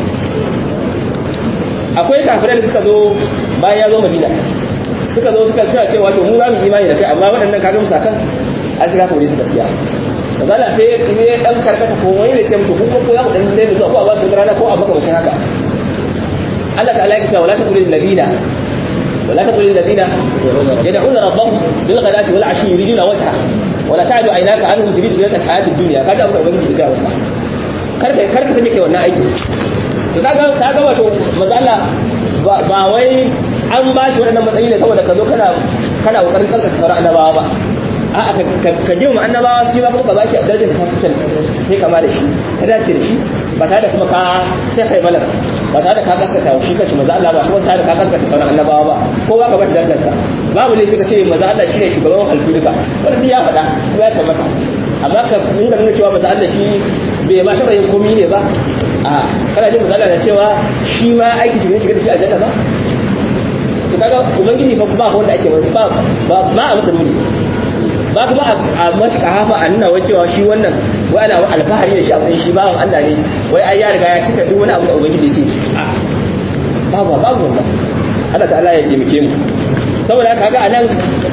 akwai kafirai da suka zo bayan ya zo madina suka zo suka suna cewa to mu za mu imani da kai amma waɗannan kaga musa kan an shiga kore suka siya mazala sai ne dan karkata ko wani ne ce mutu ko ko ya ku dan dai zuwa ko a ba su rana ko a maka mutum haka Allah ta'ala ya ce wala taqulil ladina ولا تقل الذين يدعون ربهم بالغداة والعشي يريدون وجهه ولا تعد عيناك عنهم تريد زينة الحياة الدنيا كذا أمر ubangiji da wasa karka karka sake kai wannan aiki to kaga kaga wato mazalla ba wai an ba shi wannan matsayi ne saboda ka zo kana kana kokarin kanka sauran annabawa ba a ka ji mu annabawa shi ba kuma ka baki darajar ta fitan sai kama da shi ka dace da shi ba tare da kuma ka sai kai balas ba tare da ka gaskata shi kanshi maza Allah ba kuma tare da ka gaskata sauran annabawa ba ko ba ka bar darajar sa babu laifi ka ce maza Allah shine shugaban halittu duka wannan ya faɗa kuma ya tabbata amma ka inda nuna cewa maza Allah shi bai ma taɓa yin komi ne ba a kana jin maza Allah da cewa shi ma aiki shi ne shiga da shi aljanna ba to kaga ubangiji ba ba wanda ake ba ba ma a masa dole ba kuma a mashi kahafa a nuna wai cewa shi wannan wai ana alfahari da shi a shi bawan Allah ne wai ai ya riga ya cika duk wani abu da ubangiji ce babu babu wannan Allah ta'ala ya taimake mu saboda haka ga anan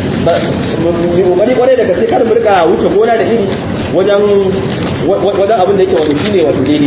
mu kokari kwarai daga sai kar mu rika wuce gona da iri wajen wajen abin da yake wato shine wato daidai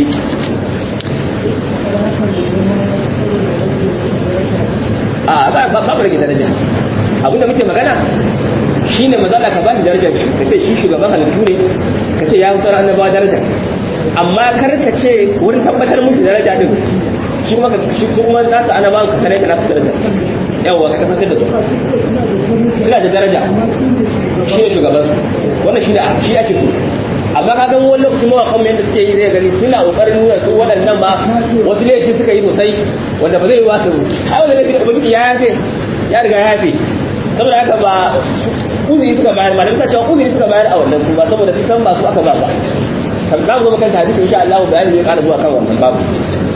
a ba ba ba rage daraja abinda muke magana shi ne mazala ka ba shi darajar shi ka ce shi shugaban halittu ne ka ce ya sauran annabawa darajar amma kar ka ce wurin tabbatar musu daraja din shi kuma shi kuma nasu annabawan ka sanar da nasu daraja yawa ka kasance da su suna da daraja shi ne shugaban su wannan shi da shi ake so amma ka gan wani lokaci mawakan yadda suke yi zai gani suna kokarin nuna su waɗannan ba wasu laifi suka yi sosai wanda ba zai yi wasu ai wanda laifi da ubangiji ya yafe ya riga ya yafe saboda haka ba uzuri suka bayar malamai suna cewa uzuri suka bayar a wannan su ba saboda sun san ba su aka ba ba kan za mu zo kan hadisi insha Allah bayani zai ƙara zuwa kan wannan babu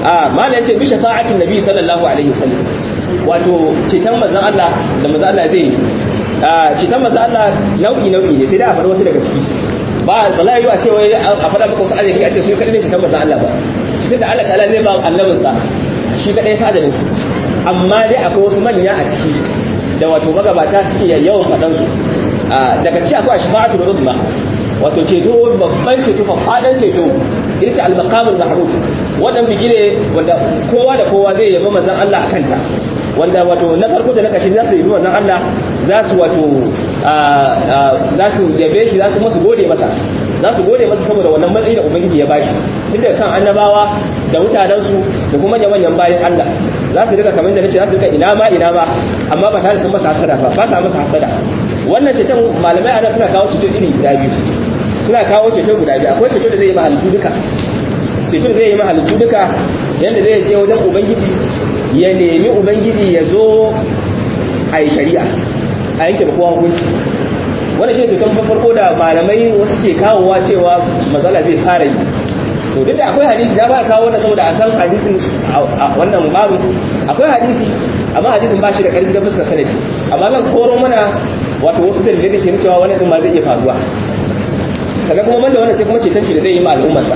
a mala yace bi shafa'atin nabi sallallahu alaihi wasallam wato citan manzon Allah da manzon Allah zai a citan manzon Allah nau'i nau'i ne sai da a faɗi wasu daga ciki ba ba za yi a ce wai a faɗa maka wasu arziki a ce su kadai ne citan manzon Allah ba cikin da Allah ta'ala zai ba annabinsa shi kadai sa adalin su amma dai akwai wasu manya a ciki da wato magabata suke yawan faɗan su daga ciki akwai shafa'atu da rubma wato ceto babban ceto faɗan ceto ita ce al-maqamul mahruf wannan bigire wanda kowa da kowa zai yabi manzon Allah a kanta wanda wato na farko da na kashi za su yabi manzon Allah za su wato za su yabe shi za su masu gode masa za su gode masa saboda wannan matsayi da ubangiji ya bashi tun daga kan annabawa da mutanensu da kuma manyan bayan Allah za su rika kamar da nace za su rika ina ma ina ma amma ba tare da sun masa hasada ba ba sa masa hasada wannan ceton malamai ana suna kawo ceto iri guda biyu suna kawo ceto guda biyu akwai ceto da zai yi mahalittu duka ceto da zai yi mahalittu duka yadda zai je wajen ubangiji ya nemi ubangiji ya zo a yi shari'a a yanke kowa hukunci wanda shi ceton farko da malamai wasu ke kawowa cewa matsala zai fara yi to duk da akwai hadisi ya ba kawo wannan saboda a san hadisin a wannan babu akwai hadisi amma hadisin ba shi da karfi da fuskar sanadi amma zan koro mana wato wasu dalilai da ke cewa wannan din ma zai iya faruwa sannan kuma banda wannan sai kuma ceton shi da zai yi ma al'ummarsa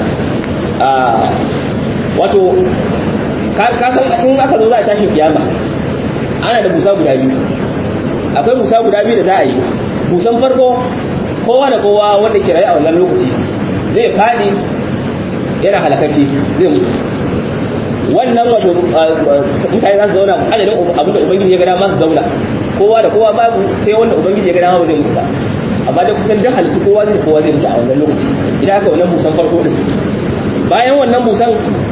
wato ka san in aka zo za a tashi kiyama ana da busa guda biyu akwai busa guda biyu da za a yi busan farko kowa da kowa wanda ke rayu a wannan lokaci zai fadi yana halakakke zai mutu wannan wato mutane za su zauna adadin abin da ubangiji ya gada ma su zauna kowa da kowa babu sai wanda ubangiji ya gada ma ba zai mutu ba amma da kusan dan halittu kowa zai kowa zai mutu a wannan lokaci idan aka wannan busan farko din bayan wannan busan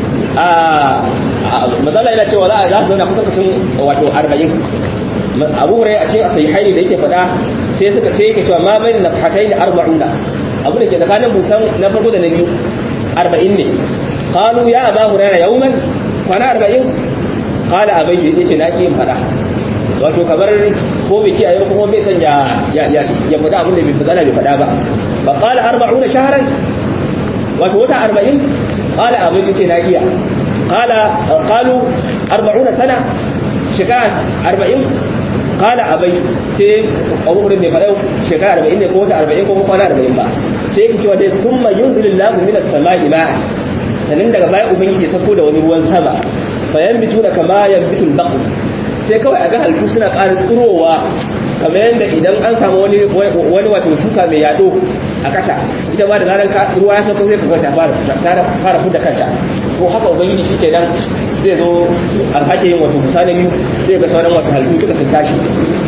a matsala yana cewa za a za su zauna kusan kusan wato arba'in abu hurai a cikin sahihaini da yake faɗa sai suka sai yake cewa ma bayin nafhatai da arba'una abu da ke tsakanin busan na farko da na biyu arba'in ne qalu ya aba hurairah yawman kwana arba'in qala abai yace ce na ki yin faɗa wato kamar ko bai kiyaye ko bai san ya ya ya faɗa abin da bai fada bai faɗa ba fa qala arba'una shahran wato wata arba'in qala abai yace na iya qala qalu arba'una sana shekara arba'in kala abai sai abubuwan ne faɗau shekara arba'in ne ko wata arba'in ko kwana arba'in ba sai yake cewa dai tun ma yun zilin lagu mina sama'i ma'a sannan daga baya ubangiji ya sako da wani ruwan sama bayan bitu da kama yan bitul baku sai kawai a ga halittu suna ƙara tsirowa kamar yadda idan an samu wani wani wato shuka mai yaɗo a ƙasa ita ma da zaran ruwa ya sako sai ka ta fara fara fita kanta ko haka ubangiji shi ke nan zai zo alhake yin wato musa na biyu sai ga sauran wata halittu duka sun tashi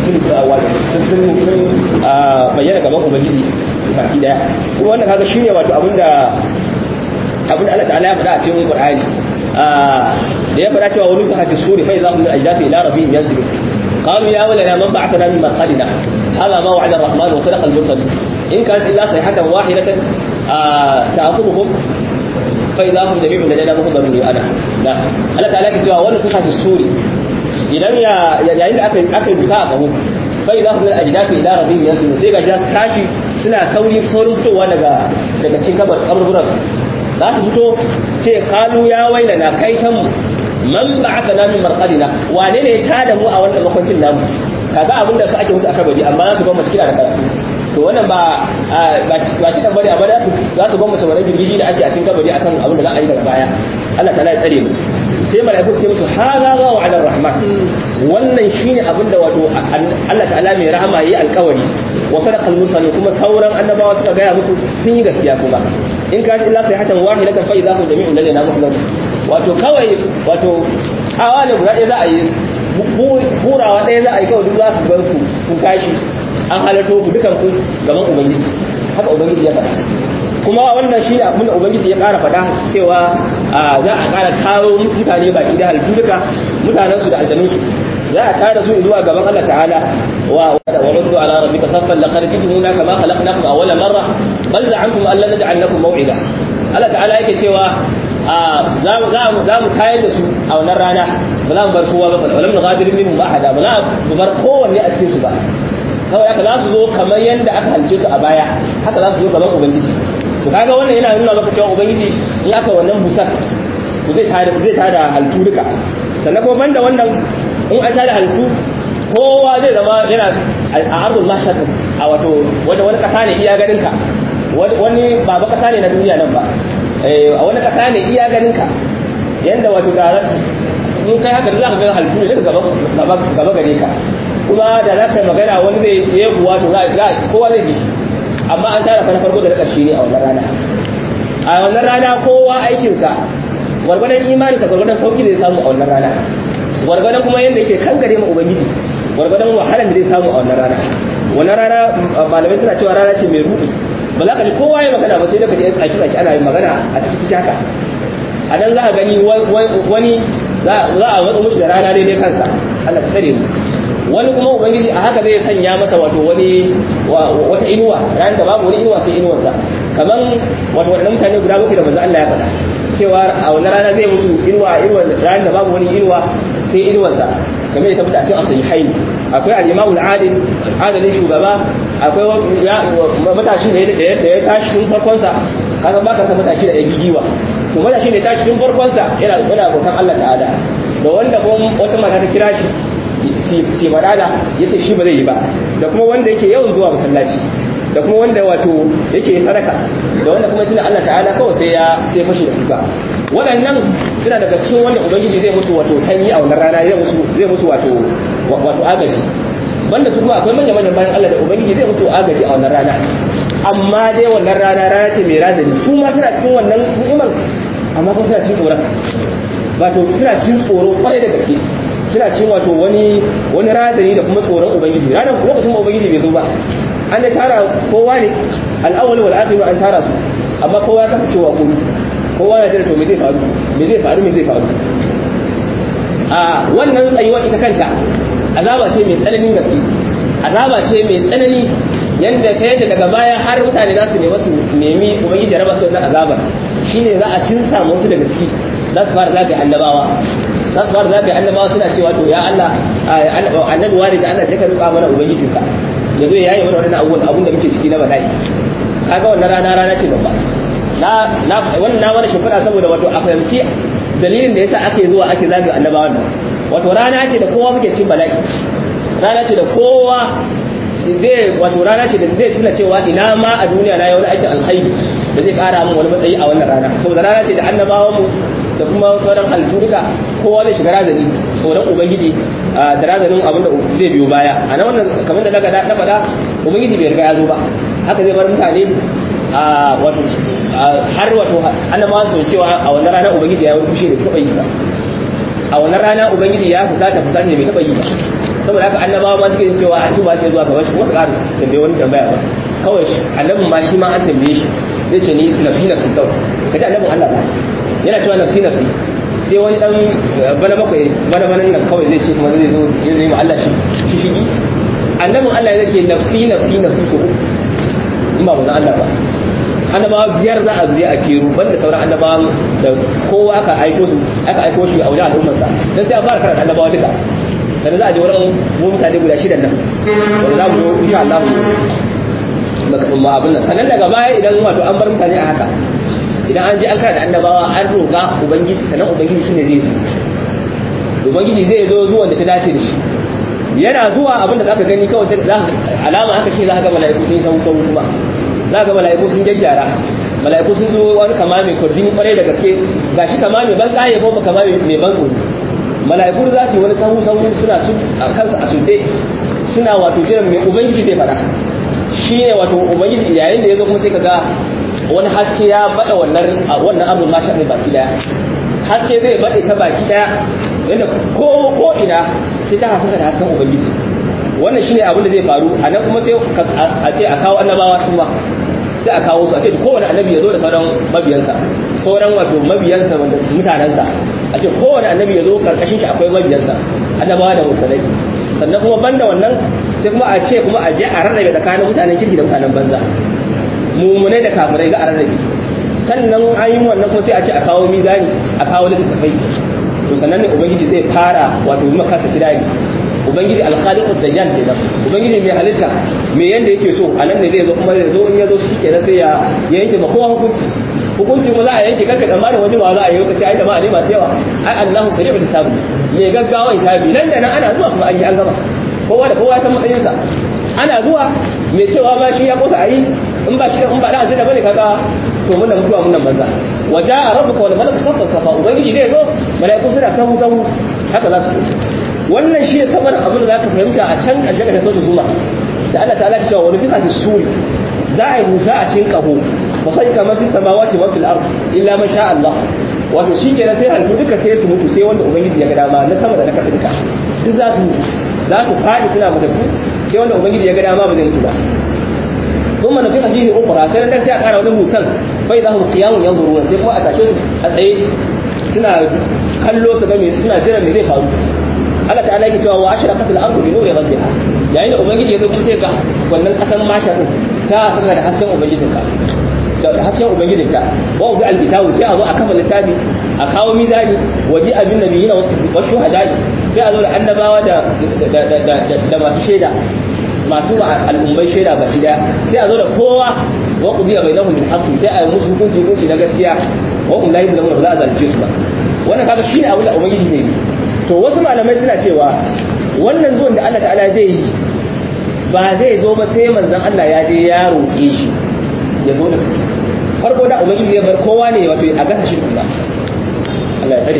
sun sun bayyana gaban ubangiji baki daya kuma wannan kaga shine wato abinda abinda Allah ta'ala ya faɗa a cikin Qur'ani da ya faɗa cewa wani ka hadis suri fa idza hum min ajdathi ila rabbihim yansibu qalu ya walana man ba'athana min marqadina hadha ma wa'ada ar-rahman wa sadaqa al-mursal in kanat illa sayhatan wahidatan ta'khudhuhum فإذا هم جميع لدينا مهضرون أنا لا Allah ta'ala ke cewa wannan kusa suri idan ya yayin da aka aka bisa a kaho fa idza hum al-ajdatu ila rabbihim yansibu sai ga jas tashi suna sauri saurin fitowa daga daga cikin kabar kaburburan za su fito su ce kalu ya wailana kai kan man ba'athana min marqadina wane ne ya tada mu a wannan makwancin namu kaga abinda ka ake musu aka bari amma za su ba mu cikin da karatu to wannan ba ba kidan bari amma za su za su gwamnati wannan girgiji da ake a cikin kabari akan abin da za a yi daga baya Allah ta'ala ya tsare mu sai malaiku sai musu hada ga wa'adar rahman wannan shine abin da wato Allah ta'ala mai rahama yayi alƙawari wa sadaqal mursalin kuma sauran annabawa suka gaya muku sun yi gaskiya kuma in ka illa sai hatan wahidatan fa idza hum jami'un ladaina muhdathun wato kawai wato hawa ne guda ɗaya za a yi hurawa ɗaya za a yi kawai duk za ku bar ku kun tashi an halarto ku dukan ku gaban ubangiji haka ubangiji ya faɗa kuma wannan shi abin da ubangiji ya ƙara faɗa cewa za a ƙara taro mutane baki da halittu duka mutanen su da aljanun su za a tara su zuwa gaban Allah ta'ala wa wa ruddu ala rabbika saffan laqad jitumuna kama khalaqnakum awwala marra bal za'antum an lan naj'al lakum maw'ida Allah ta'ala yake cewa za mu tayar da su a wannan rana ba za mu bar kowa ba walam naghadir minhum ahada ba za mu bar kowanne a cikin su ba kawai haka za su zo kamar yadda aka halice su a baya haka za su zo gaban ubangiji to kaga wannan yana nuna maka cewa ubangiji in aka wannan busar to zai tada zai tada halittu duka sannan kuma banda wannan in an tada halittu kowa zai zama yana a ardul mahshar a wato wanda wani kasa ne iya ganin ka wani ba ba kasa ne na duniya nan ba a wani kasa ne iya ganin ka yanda wato da in kai haka za ka ga halittu ne daga gaba gare ka kuma da za ka yi magana wani zai yi kuwa to kowa zai bi shi amma an tara na farko da na ƙarshe ne a wannan rana a wannan rana kowa aikinsa gwargwadon imani da gwargwadon sauki da zai samu a wannan rana gwargwadon kuma yadda yake kankare ma ubangiji gwargwadon wahalar da zai samu a wannan rana wannan rana malamai suna cewa rana ce mai ruɗi ba za ka ji kowa ya magana ba sai da ka ji yan tsaki tsaki ana yin magana a ciki ciki haka a nan za a gani wani za a watsa mushi da rana daidai kansa Allah ta tsare mu wani kuma ubangiji a haka zai sanya masa wato wani wata inuwa ran da babu wani inuwa sai inuwarsa kaman wato wadannan mutane guda bakwai da manzo Allah ya faɗa cewa a wannan rana zai musu inuwa inuwa ran da babu wani inuwa sai inuwarsa kamar ya tabbata cikin asali haini akwai al-imamu al-adil adalin shugaba akwai matashi da ya tashi tun farkon sa kasan baka san matashi da ya gigiwa to matashi ne tashi tun farkon sa yana yana bautan Allah ta'ala da wanda kuma wata mata ta kira shi si madada ya ce shi ba zai yi ba da kuma wanda yake yawan zuwa masallaci da kuma wanda wato yake sadaka da wanda kuma tuna Allah ta'ala kawai sai ya sai fashi da kuka waɗannan suna daga cikin wanda ubangiji zai musu wato tanyi a wannan rana zai musu zai musu wato wato agaji banda su kuma akwai manya manyan bayan Allah da ubangiji zai musu agaji a wannan rana amma dai wannan rana rana ce mai razani su ma suna cikin wannan ni'imar amma kuma suna cikin tsoron wato suna cikin tsoro kwarai da gaske suna cin wato wani wani razani da kuma tsoron ubangiji ranar lokacin ba ubangiji bai zo ba an da tara kowa ne al'awwal wal akhir an tara su amma kowa ya kasance wa kuma kowa ya jira to me zai faru me zai faru me zai faru a wannan tsayuwar ita kanta azaba ce mai tsananin gaske azaba ce mai tsanani yanda ta yadda daga baya har mutane za su nemi su nemi ubangiji ya raba su wannan azabar shine za a tinsa musu daga ciki za su fara zagaye annabawa za su fara zagaye annabawa suna cewa to ya Allah annabi wani da Allah ya ka ruka mana ubangijinka ya zo ya yi mana wannan abubuwan abun da muke ciki na bala'i kaga wannan rana rana ce babba na na wannan na wani shimfiɗa saboda wato a fahimci dalilin da yasa ake zuwa ake zagaye annabawan nan wato rana ce da kowa muke cikin bala'i rana ce da kowa zai wato rana ce da zai tuna cewa ina ma a duniya na yi wani aikin alkhairi da zai kara min wani matsayi a wannan rana saboda rana ce da annabawan mu da kuma sauran halittu duka kowa zai shiga razani tsoron ubangiji da razanin abin da zai biyo baya a nan wannan kamar da naga na faɗa ubangiji bai riga ya zo ba haka zai bar mutane a wato har wato annabawa su cewa a wannan rana ubangiji ya yi fushi da taɓa yi ba a wannan rana ubangiji ya fusata fusata bai taɓa yi ba saboda haka annabawa ma suke yin cewa a ba sai zuwa kamar shi kuma su ƙara tambaye wani tambaya ba kawai annabin ma shi ma an tambaye shi zai ce ni nafsi nafsi kawai kaji annabin Allah ba yana cewa nafsi nafsi sai wani dan bana bakwai bana bana nan kawai zai ce kuma zai zo ya zai ma Allah shi shi shigi annabin Allah ya ce nafsi nafsi nafsi so in ba bazan Allah ba annabawa biyar za a je a keru banda sauran annabawan da kowa aka aiko su aka aiko shi a wajen al'ummarsa dan sai a fara karanta annabawa duka sannan za a je wurin mu mutane guda shidan nan wanda za mu zo insha Allah mu abin nan sannan daga baya idan wato an bar mutane a haka idan an je an karanta annabawa an roƙa ubangiji sannan ubangiji shine zai zo ubangiji zai zo zuwan da ta dace da shi yana zuwa abinda zaka gani kawai sai za alama haka shi zaka ga mala'iku sun sau sau kuma zaka ga mala'iku sun gyaggyara mala'iku sun zo wani kama mai kwarjini kwarai da gaske gashi kama mai ban kaye ko kama mai ban tsoro mala'iku za su yi wani sahu sahu suna su kansu a sunde suna wato jiran mai ubangiji zai fara shi ne wato ubangiji yayin da ya zo kuma sai ka ga wani haske ya bada wannan wannan abin ma shaɗin baki daya haske zai bade ta baki daya yadda ko ko ina sai ta hasaka da hasken ubangiji wannan shine abin da zai faru a nan kuma sai a ce a kawo annabawa su ma sai a kawo su a ce kowane annabi ya zo da sauran mabiyansa sauran wato mabiyansa wanda mutanensa a ce kowane annabi ya zo karkashin shi akwai mabiyansa annabawa da musulai sannan kuma banda wannan sai kuma a ce kuma a je a rarrabe tsakanin mutanen kirki da mutanen banza mummunai da kafirai ga a rarrabe sannan an yi wannan kuma sai a ce a kawo mizani a kawo littattafai to sannan ne ubangiji zai fara wato yi makasa kidari ubangiji alkhaliqu dajjal kenan ubangiji mai halitta me yanda yake so a nan ne zai zo kuma zai zo in ya zo shi kenan sai ya yanke ma kowa hukunci hukunci mu za a yanke kanka tsammanin wani ba za a yi lokaci ai da ma ne masu yawa ai Allahu sari'ul hisabi me gaggawa hisabi nan da nan ana zuwa kuma an yi an gama kowa da kowa ya san matsayinsa ana zuwa mai cewa ba shi ya kosa ayi in ba shi in ba da azina bane kaga to mun da mutuwa mun nan banza waja rabbuka wal malaku safa safa ubangiji zai zo malaiku suna sahu sahu haka za su wannan shi ne saboda abin da zaka fahimta a can a jaga da sautu zuma da Allah ta'ala cewa wani fika fi suri za a yi musa a cikin kaho ba sai kamar fi samawati wa fil ard illa man sha Allah wato shi kenan sai halittu duka sai su mutu sai wanda ubangiji ya ga dama na sama da na kasa duka duk za su mutu za su faɗi suna matattu sai wanda ubangiji ya ga dama ba zai mutu ba ثم نفخ فيه أخرى sai nan sai a ƙara wani musan bai za mu qiyamun yanzuruna sai kuma a tashe su a tsaye suna kallo su ga me suna jiran me zai faru Allah ta'ala yake cewa wa ashraqat al-ardu bi nuri rabbiha yayin da ubangiji ya zo kuma sai ga wannan kasan masha din ta saka da hasken ubangijinka da hasken ubangijinka wa bi al-kitabu sai a zo a kafa littafi a kawo mizani waje abin nabiyina wasu wasu hadai sai a zo da annabawa da da masu shaida masu al'ummai shaida ba daya sai a zo da kowa wa qudiya bainahum bil haqqi sai a yi musu hukunci hukunci na gaskiya wa hum la yuzlamuna ba za a zalunce su ba wannan kaga shine abin da ubangiji zai yi to wasu malamai suna cewa wannan zuwan da Allah ta'ala zai yi ba zai zo ba sai manzon Allah ya je ya roƙe shi ya zo da farko da ubangiji zai bar kowa ne wato a gasa shi ba Allah ya tsare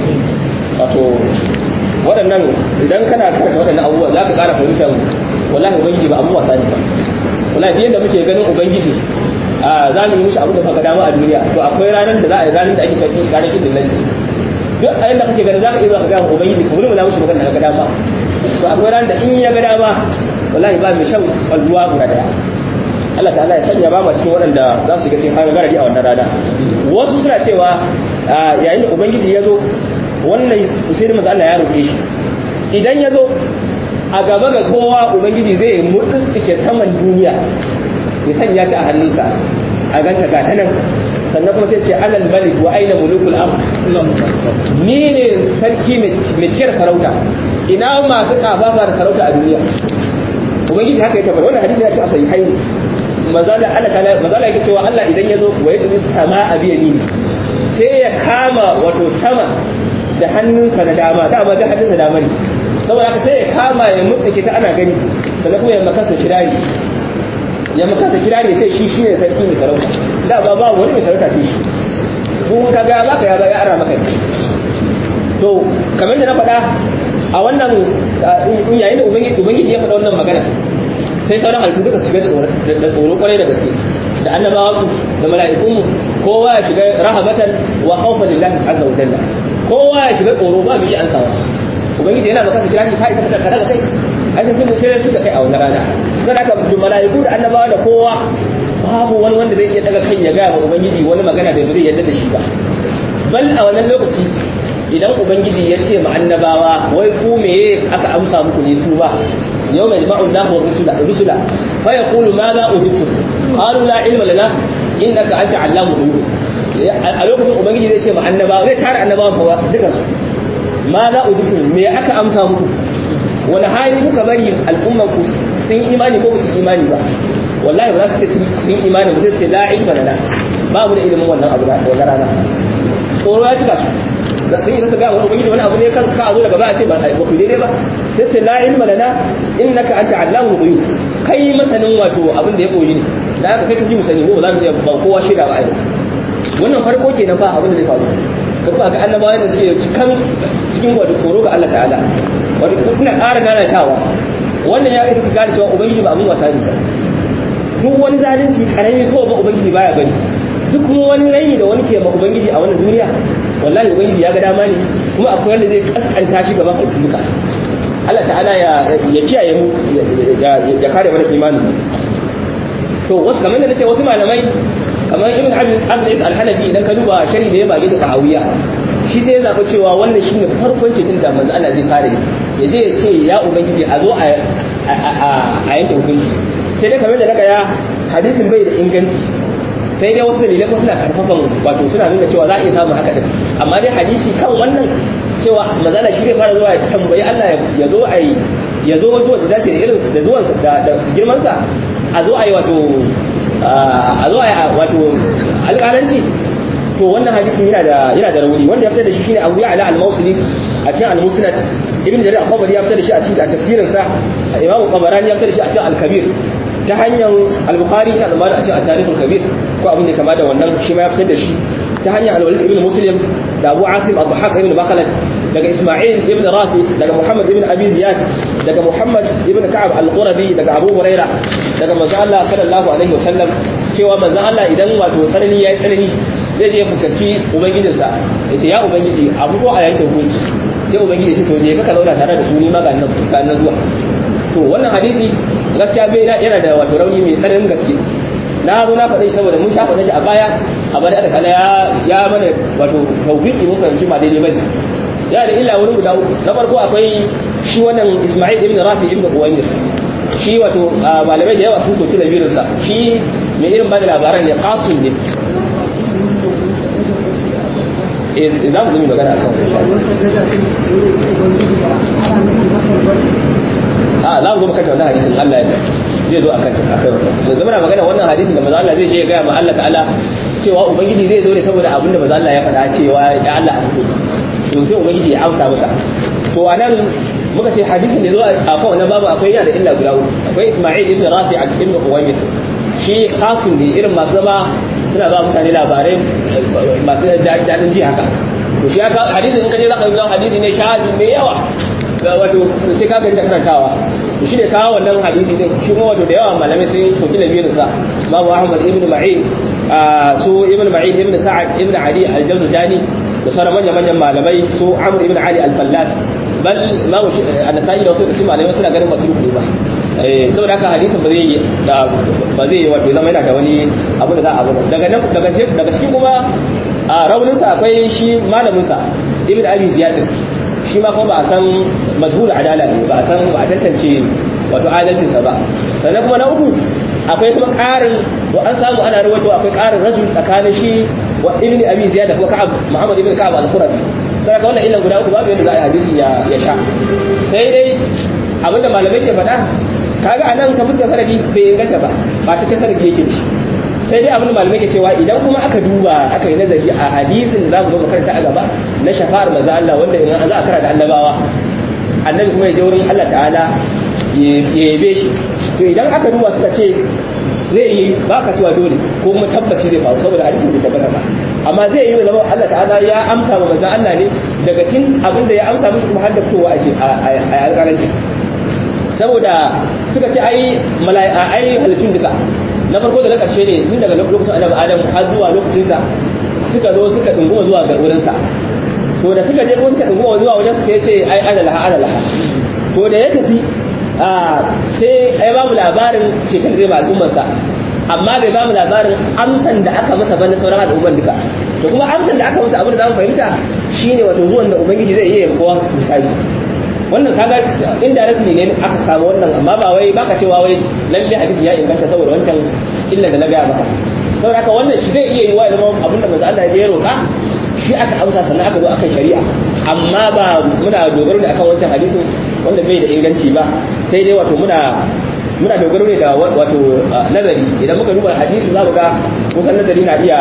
wato waɗannan idan kana karanta waɗannan abubuwa za ka ƙara fahimtar wallahi ubangiji ba abun wasa ne ba wallahi biyan da muke ganin ubangiji a za mu yi mishi abu da faga dama a duniya to akwai ranar da za a yi ranar da ake karɓi karakin dillanci duk a yanda kake ganin za ka iya zuwa ka gaya ubangiji ka mulmula mishi magana da ka dama to akwai ranar da in ya ga dama wallahi ba mai shan kwalluwa guda daya Allah ta'ala ya sanya ba ma cikin waɗanda za su shiga cikin hanyar garadi a wannan rana wasu suna cewa yayin da ubangiji ya zo wannan usaini manzo Allah ya roƙe shi idan ya zo a gaba ga kowa ubangiji zai murtsike saman duniya ya sanya ta a hannunsa a ganta ga ta nan sannan kuma sai ce alal malik wa aina mulukul ard ni ne sarki mai cike da sarauta ina masu kafafa da sarauta a duniya ubangiji haka ya tabbata wannan hadisi ya ce a sahihai mazala Allah ta'ala mazala yake cewa Allah idan ya zo wa yadda sama a biya ni sai ya kama wato sama da hannunsa na dama dama da hannunsa dama ne saboda haka sai ya kama ya mutsake ta ana gani sannan kuma ya makansa kirari ya makansa kirari ya ce shi shine sarki mai sarauta da ba ba wani mai sarauta sai shi kun ka ga baka ya ba ya ara maka to kamar da na faɗa a wannan yayin da ubangiji ya faɗa wannan magana sai sauran halittu duka shiga da tsoro kwarai da gaske da annabawa su da mala'ikun kowa ya shiga rahabatan wa khawfan lillahi azza wa jalla kowa ya shiga tsoro ba mu yi ansawa ubangiji yana baka kira shi ka isa ka daga kai ai sai sun sai suka kai a wannan rana sai aka da malaiku da annabawa da kowa babu wani wanda zai iya daga kai ya ga wa ubangiji wani magana da zai yarda da shi ba bal a wannan lokaci idan ubangiji ya ce ma annabawa wai ku meye aka amsa muku ne ku ba yau mai jama'un nahu rusula rusula fa yaqulu ma za ujibtum qalu la ilma lana innaka anta allamu ghuyub a lokacin ubangiji zai ce ma annabawa zai tara annabawa fa dukansu ma za ujibtum me aka amsa muku wani hali kuka bari al'ummar ku sun imani ko ba su imani ba wallahi ba za su ce sun imani ba sai ce la ilma lana ba mu da ilimin wannan abu da wannan rana tsoro ya cika su da sun yi su ga wani ubangiji wani abu ne ka ka zo daga ba a ce ba ku daidai ba sai ce la ilma lana innaka anta allamul ghuyub kai masanin wato abin da ya koyi ne da aka kai ka ji mu sani ko za mu iya ba kowa shaida ba ai wannan farko kenan ba abin da zai faru ka ba ga annabawa da suke cikin cikin wato koro ga Allah ta'ala wato kuna ƙara nanatawa wannan ya ita gane cewa ubangiji ba abin wasa ne ba duk wani zalunci karami ko ba ubangiji baya bari duk kuma wani raini da wani ke ma ubangiji a wannan duniya wallahi ubangiji ya ga dama ne kuma akwai wanda zai kaskanta shi gaban al'umma Allah ta'ala ya ya kiyaye mu ya kare mana imanin to wasu kamar da nace wasu malamai kamar ibn abd al-hanafi idan ka duba shari da ya bage da fahawiya shi sai ya zaɓi cewa wannan shine farkon cetin da manzo Allah zai fara ya je ya ce ya ubangiji a zo a yanke hukunci sai dai kamar da naga ya hadisin bai da inganci sai dai wasu dalilai kuma suna karfafan wato suna nuna cewa za a iya samun haka din amma dai hadisi kan wannan cewa manzo Allah shi zai fara zuwa ya tambayi Allah ya zo a yi ya zo zuwa da dace da irin da zuwan da girman sa a zo a yi wato a zo a wato alƙalanci to wannan hadisin yana da yana da rauni wanda ya fitar da shi shine Abu Ya'la al-Mawsili a cikin al-Musnad Ibn Jarir al-Tabari ya fitar da shi a cikin tafsirin sa Imam Qabarani ya fitar da shi a cikin al-Kabir ta hanyar al-Bukhari ya zama a cikin at-Tarikh al-Kabir ko abin da kama da wannan shi ma ya fitar da shi ta hanyar al-Walid ibn Muslim da Abu Asim al-Dhahhak ibn Makhlad daga Isma'il ibn Rafi daga Muhammad ibn Abi Ziyad daga Muhammad ibn Ka'ab al-Qurabi daga Abu Huraira daga manzo Allah sallallahu alaihi wasallam cewa manzo Allah idan wato tsanani yayi tsanani zai je fuskanci ubangijinsa yace ya ubangiji abu ko a yanke hukunci sai ubangiji ya ce to je ka zauna tare da su ni ma ga nan ga nan zuwa to wannan hadisi gaskiya bai yana da wato rauni mai tsananin gaske na zo na faɗi saboda mun sha faɗa shi a baya a bada da kala ya mana wato tawfiqi mun fahimci ba daidai bane ya da illa wurin guda uku na farko akwai shi wannan Isma'il ibn Rafi ibn Uwaymir shi wato malamai da yawa sun soki labirin sa shi mai irin bada labaran ne qasim ne eh za mu yi magana akan a za mu zo makanta wannan hadisin Allah ya zai zo akan akan da zama na magana wannan hadisin da maza Allah zai je ga ma Allah ta'ala cewa ubangiji zai zo ne saboda abin da maza Allah ya faɗa cewa ya Allah a fito to sai ubangiji ya amsa masa to anan muka ce hadisin da zo a kan wannan babu akwai yana da illa guda uku akwai Isma'il ibn Rafi a cikin Uwaymir shi qasim ne irin masu zama suna ba mutane labarai masu daɗin ji haka to shi haka hadisin in ka je za ka ga hadisi ne shahadi mai yawa wato sai ka gani da karantawa to shi ne kawo wannan hadisi din shi kuma wato da yawa malamai sun soki labirin sa Imam Ahmad ibn Ma'in su ibn Ma'in ibn Sa'ad ibn Ali al-Jawzajani da sauran manyan manyan malamai su Amr ibn Ali al-Fallas bal Imam An-Nasa'i da wasu da malamai suna ganin mutum ba saboda haka hadisin ba zai ba zai wato zama yana da wani abu da za a abu daga nan daga daga cikin kuma raunin sa akwai shi malamin sa ibn abi ziyad shi ma kuma ba a san majhul adala ne ba a san ba a tantance wato adalcin sa ba sannan kuma na uku akwai kuma ƙarin to an samu ana rawaito akwai ƙarin rajul tsakanin shi wa ibn abi ziyad da kuma ka'ab muhammad ibn ka'ab al-qurazi sai ka wannan illan guda uku babu yadda za a yi hadisi ya ya sha sai dai abinda malamai ke faɗa kaga anan ta fuskar sanadi bai inganta ba ba ta ce sanadi yake shi sai dai abin da malamai ke cewa idan kuma aka duba aka yi nazari a hadisin da za mu zo makaranta a gaba na shafa'ar manzo Allah wanda in za a karanta annabawa annabi kuma ya je wurin Allah ta'ala ya yabe shi to idan aka duba suka ce zai yi ba ka cewa dole ko kuma tabbaci zai faru saboda hadisin bai tabbata ba amma zai yi zama Allah ta'ala ya amsa wa manzo Allah ne daga cikin abin da ya amsa mishi kuma har da fitowa a alƙalanci saboda suka ce ai mala'ika ai halittun duka na farko da na ƙarshe ne tun daga lokacin annabi adam har zuwa lokacin sa suka zo suka dunguma zuwa ga wurin sa to da suka je kuma suka dunguma zuwa wajen sa sai ya ce ai ana laha ana laha to da ya tafi a sai ai babu labarin cikin zai ba al'ummar sa amma bai bamu labarin amsan da aka masa bane sauran al'umman duka to kuma amsan da aka masa abin da zamu fahimta shine wato zuwan da ubangiji zai iya kowa misali wannan kaga indirectly ne aka samu wannan amma ba wai baka cewa wai lalle hadisi ya inganta saboda wancan illa da na gaya maka saboda haka wannan shi zai iya yi wa zama abin da manzo Allah ya roka shi aka amsa sannan aka zo akan shari'a amma ba muna dogaro ne akan wancan hadisin wanda bai da inganci ba sai dai wato muna muna dogaro ne da wato nazari idan muka duba hadisi za mu ga kusan nazari na iya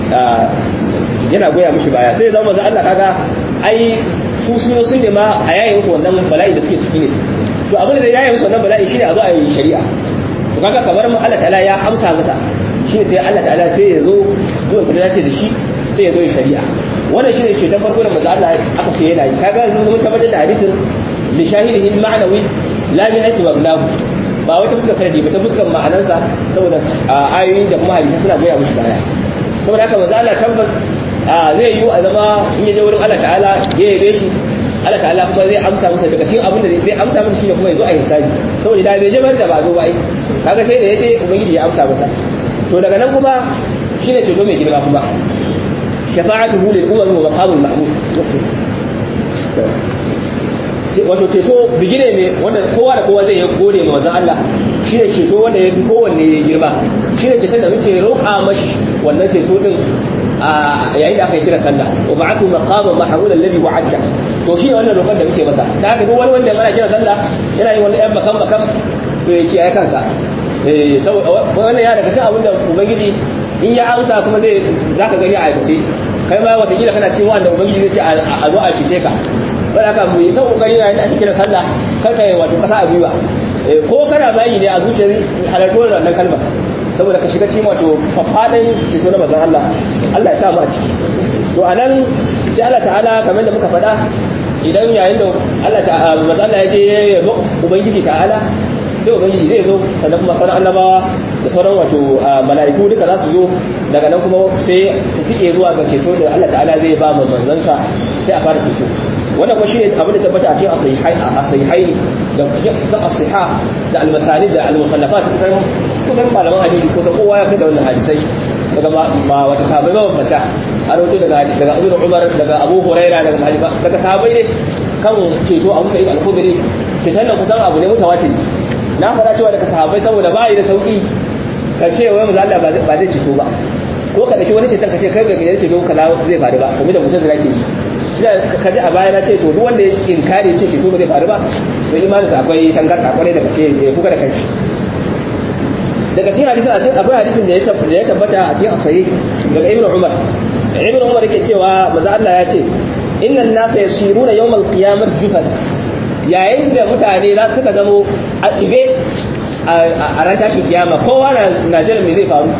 yana goya mishi baya sai zama manzo Allah kaga ai su sun sun ne ma a yayin musu wannan bala'i da suke ciki ne to abin da zai yayin musu wannan bala'i shine a zo a yi shari'a to kaga kamar mu Allah ta'ala ya amsa masa shine sai Allah ta'ala sai ya zo zuwa kuma ya ce da shi sai ya zo ya shari'a wannan shine shetan farko da manzo Allah aka ce yana yi kaga mun tabbatar da hadisin li shahidihi ma'nawi la min ayati mablahu ba wata fuskar karadi ba ta fuskar ma'anansa saboda ayoyi da kuma hadisi suna goya musu baya saboda haka manzo Allah tabbas zai yi a zama in yaje wurin Allah ta'ala ya yabe shi Allah ta'ala kuma zai amsa masa daga cikin abin da zai amsa masa shine kuma ya zo a hisabi saboda da bai je bar da ba zo ba ai kaga sai da yaje ubangiji ya amsa masa to daga nan kuma shine ceto mai girma kuma shafa'atuhu lil umam wa maqamul mahmud wato ceto bigire ne wanda kowa da kowa zai yi gode ma wanzan Allah shi ne ceto wanda ya fi kowanne ya girma shi ne ceton da muke roƙa mashi wannan ceto din a yayin da aka yi kira sallah wa ba'athu maqama mahmud alladhi wa'adta to shi ne wannan roƙon da muke masa da haka duk wani wanda ana kira sallah yana yin wani ɗan makam makam to ya kiyaye kansa eh saboda wannan ya daga cikin abin da ubangiji in ya amsa kuma zai zaka gani a aikace kai ma wata kila kana cikin wanda ubangiji zai ce a zo a fice ka ba da ka mu yi ta kokari na yadda ake kira sallah kar ka yi wato kasa a gwiwa ko kana bayi ne a zuciyar halartuwar wannan kalma saboda ka shiga cikin wato fafadan ceto na bazan Allah Allah ya sa mu a ciki to anan sai Allah ta'ala kamar da muka faɗa idan yayin da Allah ta'ala bazan Allah ya je ya yabo ubangiji ta'ala sai ubangiji zai zo sannan kuma sauran annabawa da sauran wato mala'iku duka za su zo daga nan kuma sai ta tike zuwa ga ceto da Allah ta'ala zai ba mu manzansa sai a fara ceto wannan kuma shine abin da tabbata a cikin asihai asihai da cikin asiha da almasalid da almusannafat kusan kusan malaman hadisi ko ta kowa ya kai da wannan hadisai daga ma wata sahabbai ba banta a rawaito daga daga Abu Umar daga Abu Huraira daga sahabi daga sahabbai ne kan ceto Abu Sa'id al-Khudri ceton nan kusan abu ne mutawatir na faɗa cewa daga sahabbai saboda ba yi da sauki ka ce wai manzo Allah ba zai ceto ba ko ka dake wani ceton ka ce kai bai ga ceto kaza zai faru ba kamar da mutum zai ke yi ka ji a baya na ce to duk wanda ya inkari ce ceto ba zai faru ba to imaninsa akwai tangarda kwarai da gaske ya kuka da kanshi daga cikin hadisin a cikin akwai hadisin da ya tabbata a cikin asayi daga ibnu umar ibnu umar yake cewa maza Allah ya ce innan nasa yasiruna yawmal qiyamah jufan yayin da mutane za su ka zamo a tsibe a ran tashin kiyama kowa na jiran me zai faru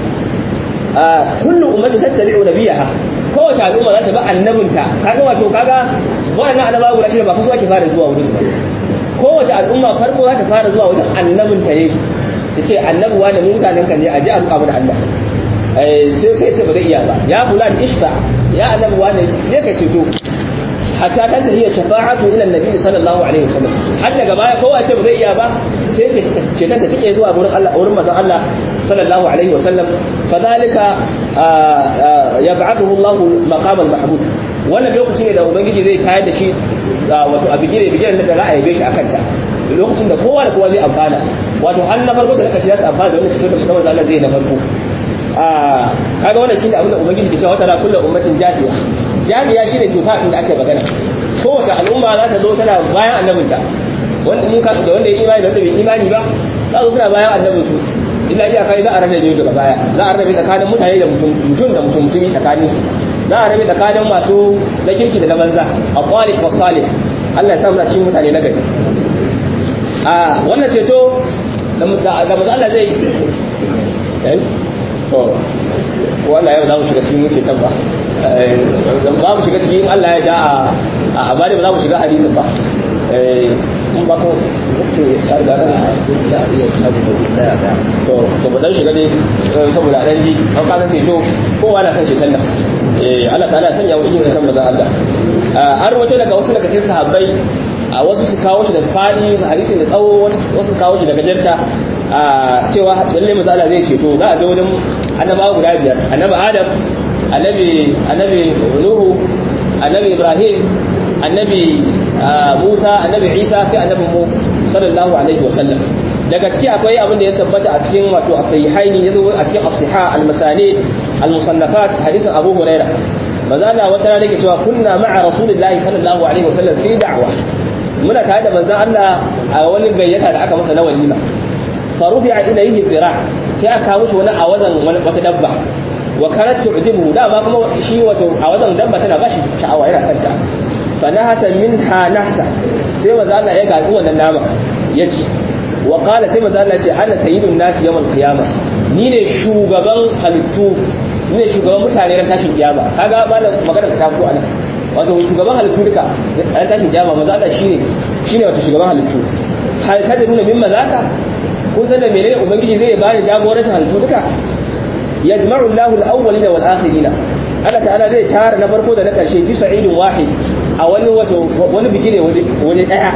kullu ummati tattabi'u nabiyaha kowace al'umma za ta bi annabinta kaga wato kaga wannan annabawa guda shida ba fa su ake fara zuwa wurin su ba kowace al'umma farko za ta fara zuwa wajen annabinta ne ta ce annabuwa da mutanen kan ne a ji abu da Allah sai sai ce ba zai iya ba ya fulan ishfa ya annabuwa ne ne ka ceto hatta ta tahiyya shafa'atu ila annabi sallallahu alaihi wasallam har daga baya kowa ce ba zai iya ba sai ce ta take zuwa gurin Allah wurin manzon Allah sallallahu alaihi wasallam fadhalika yab'athuhu Allah maqam al-mahmud wannan lokaci ne da ubangiji zai tayar da shi wato a bigire bigire da za a yabe shi akan ta lokacin da kowa da kowa zai amfana wato har na farko da naka shi za su amfana da wannan cikin da musamman Allah zai na farko kaga wannan shine abin da ubangiji ke cewa wata ra kullu ummatin jahiya jami'a shine tufa inda ake magana kowace al'umma za ta zo tana bayan annabinta wanda mun ka da wanda ya imani da wanda bai imani ba za su suna bayan annabin su illa iya kai za a rabe ne daga baya za a rabe tsakanin mutane da mutum mutum da mutum mutumi tsakanin su za a rabe tsakanin masu na kirki da na banza a kwalik wa salih Allah ya sa muna cikin mutane na gari a wannan ceto da maza Allah zai to wannan yau za mu shiga cikin ceton ba za mu shiga cikin Allah ya da a bari ba za mu shiga hadisin ba mun ba ko ce ya riga da to to ba dan shiga ne saboda dan ji an ka san ceto kowa na san ceton nan eh Allah ta'ala ya sanya mu cikin ceton manzon Allah har wato daga wasu daga cikin sahabbai a wasu su kawo shi da fadi hadisin da tsawo wasu su kawo shi da gajarta cewa lalle manzon Allah zai ceto za a je wurin annabawa guda biyar annabi Adam annabi annabi nuhu annabi ibrahim annabi musa annabi isa sai annabi mu sallallahu alaihi wasallam daga ciki akwai abin da ya tabbata a cikin wato as-sahihaini yazo a cikin as-sihah al-masani al-musannafat hadisin abu huraira manzo Allah wata rana yake cewa kunna ma'a rasulillahi sallallahu alaihi wasallam fi da'wa muna tare da manzon Allah a wani gayyata da aka masa na walima fa rufi'a ilayhi dhira sai aka mushi wani awazan wata dabba wa kanat tu'jibuhu da ba kuma shi wato a wajen dabba tana ba shi sha'awa yana santa fa nahasa minha nahsa sai manzo Allah ya gaji wannan nama ya ci wa qala sai manzo Allah ya ce ana sayyidun nas yawmal qiyamah ni ne shugaban halittu ni ne shugaban mutane ran tashin kiyama kaga malam magana ta fito anan wato shugaban halittu duka ran tashin kiyama manzo Allah shine shine wato shugaban halittu hal ta da nuna min mazaka kun san da menene ubangiji zai bani jagorancin halittu duka yajma'u Allahu al-awwalina wal akhirina Allah ta'ala zai tara na farko da na karshe fi sa'idin wahid a wani wato wani bigire wani daya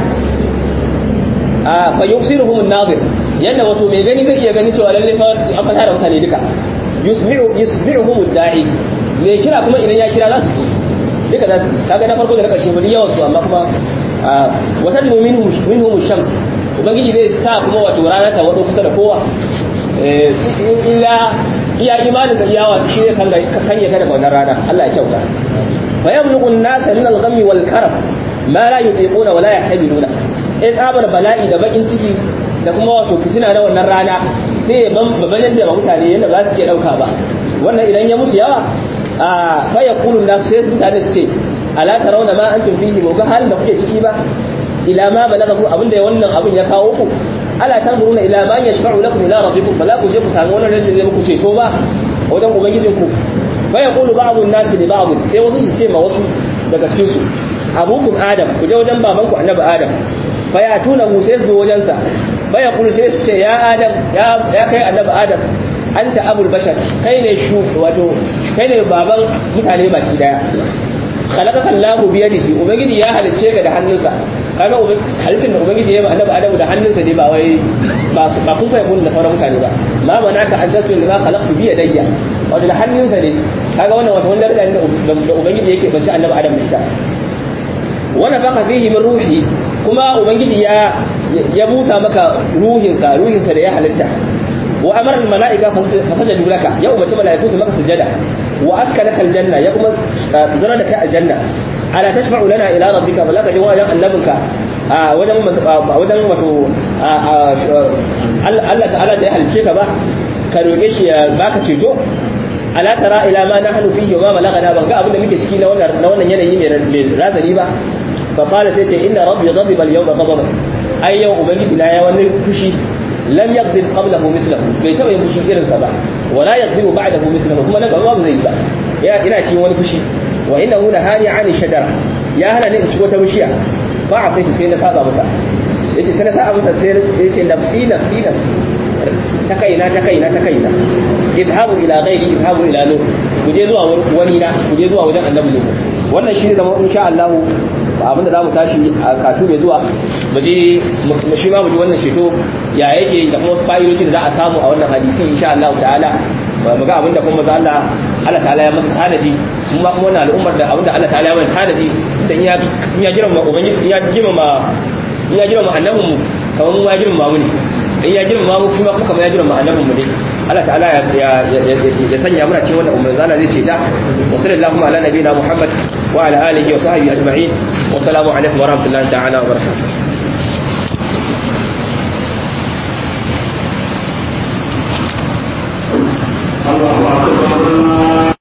a fa yusiruhum an-nazir yanda wato mai gani zai iya gani cewa lalle fa aka tara mutane duka yusmi'u yusmi'uhum ad-da'i mai kira kuma idan ya kira za su duka za su kaga na farko da na karshe bari yawan su amma kuma wa tadmu minhum minhum ash-shams ubangiji zai sa kuma wato rana ta wado kusa da kowa illa iya imanin ka iyawa shi ne kan kan ya kada wannan rana Allah ya kyauta fa yabluqu an-nasa min al-ghammi wal karab ma la yutiquna wa la yahmiluna sai tsabar bala'i da bakin ciki da kuma wato fitina na wannan rana sai ya ban babanin da mutane yanda ba su iya dauka ba wannan idan ya musu yawa a fa yaqulu nas sai su mutane su ce ala tarawna ma antum fihi ba ga halin da kuke ciki ba ila ma balagaku abinda wannan abin ya kawo ku ala tanzuruna ila man yashfa'u lakum ila rabbikum fala ku je ku samu wannan rashin zai muku ceto ba wajen ubangijin ku fa yaqulu ba'd an-nas li ba'd sai wasu su ce ma wasu daga cikin su abukum adam ku je wajen baban ku annabi adam fa ya tuna mu sai su wajen sa fa yaqulu sai su ce ya adam ya ya kai annabi adam anta abul bashar kai ne shu wato kai ne baban mutane baki daya khalaqaka Allahu bi yadihi ubangiji ya halicce ka da hannunsa kaga halittar da ubangiji ya yi annabi adamu da hannunsa ne ba wai ba ba kun fa yakun da sauran mutane ba ma manaka an tasu lima khalaqtu bi yadayya wato da hannunsa ne kaga wannan wato wanda daraja ne da ubangiji yake bace annabi adamu da ita wa nafaka fihi min ruhi kuma ubangiji ya ya busa maka ruhinsa ruhinsa da ya halitta wa amara al malaika fasajadu laka ya umarci malaiku su maka sujada wa askanaka al janna ya kuma zara da kai aljanna ala tashfa'u lana ila rabbika fala ka jawa yan annabinka a wajen wajen wato Allah ta'ala da ya halice ka ba ka roke shi ya baka ceto ala tara ila ma nahnu fihi wa ma balagana ban ga abin da muke ciki na wannan na wannan yanayi mai razani ba fa qala sai ce inna rabbi ghadiba al-yawma ghadaban ai yau ubangiji na ya wani fushi lam yaghdib qablahu mithlahu bai taba yin fushi irin sa ba wala yaghdibu ba'dahu mithlahu kuma nan gaba ba zai yi ba ya ina cikin wani fushi wa innahu lahani 'ani shajara ya hana ni in ci wata bishiya ba a sai sai na saba masa yace sai na saba masa sai yace nafsi nafsi nafsi ta kaina ta kaina ta kaina idhabu ila ghairi idhabu ila nur ku je zuwa wani na ku je zuwa wajen annabi nuhu wannan shi ne zama insha Allah abinda za mu tashi a katu mai zuwa mu je shi ma mu ji wannan sheto ya yake da kuma wasu fa'idoji da za a samu a wannan hadisi insha Allah ta'ala mu ga abinda kuma maza Allah Allah ta'ala ya masa tanaji mu ma kuma wannan al'ummar da abinda Allah ta'ala ya masa tanaji tunda in ya in ya girma ubangiji in ya girma in ya girma annabin mu kamar mu ya girma mu ne in ya girma mu kuma kuma ya girma annabin mu ne Allah ta'ala ya ya sanya muna cikin wannan ummar zana zai ce ta wa sallallahu ala nabiyina Muhammad wa ala alihi wa sahbihi ajma'in wa salamu alaikum wa rahmatullahi ta'ala wa barakatuh الله أكبر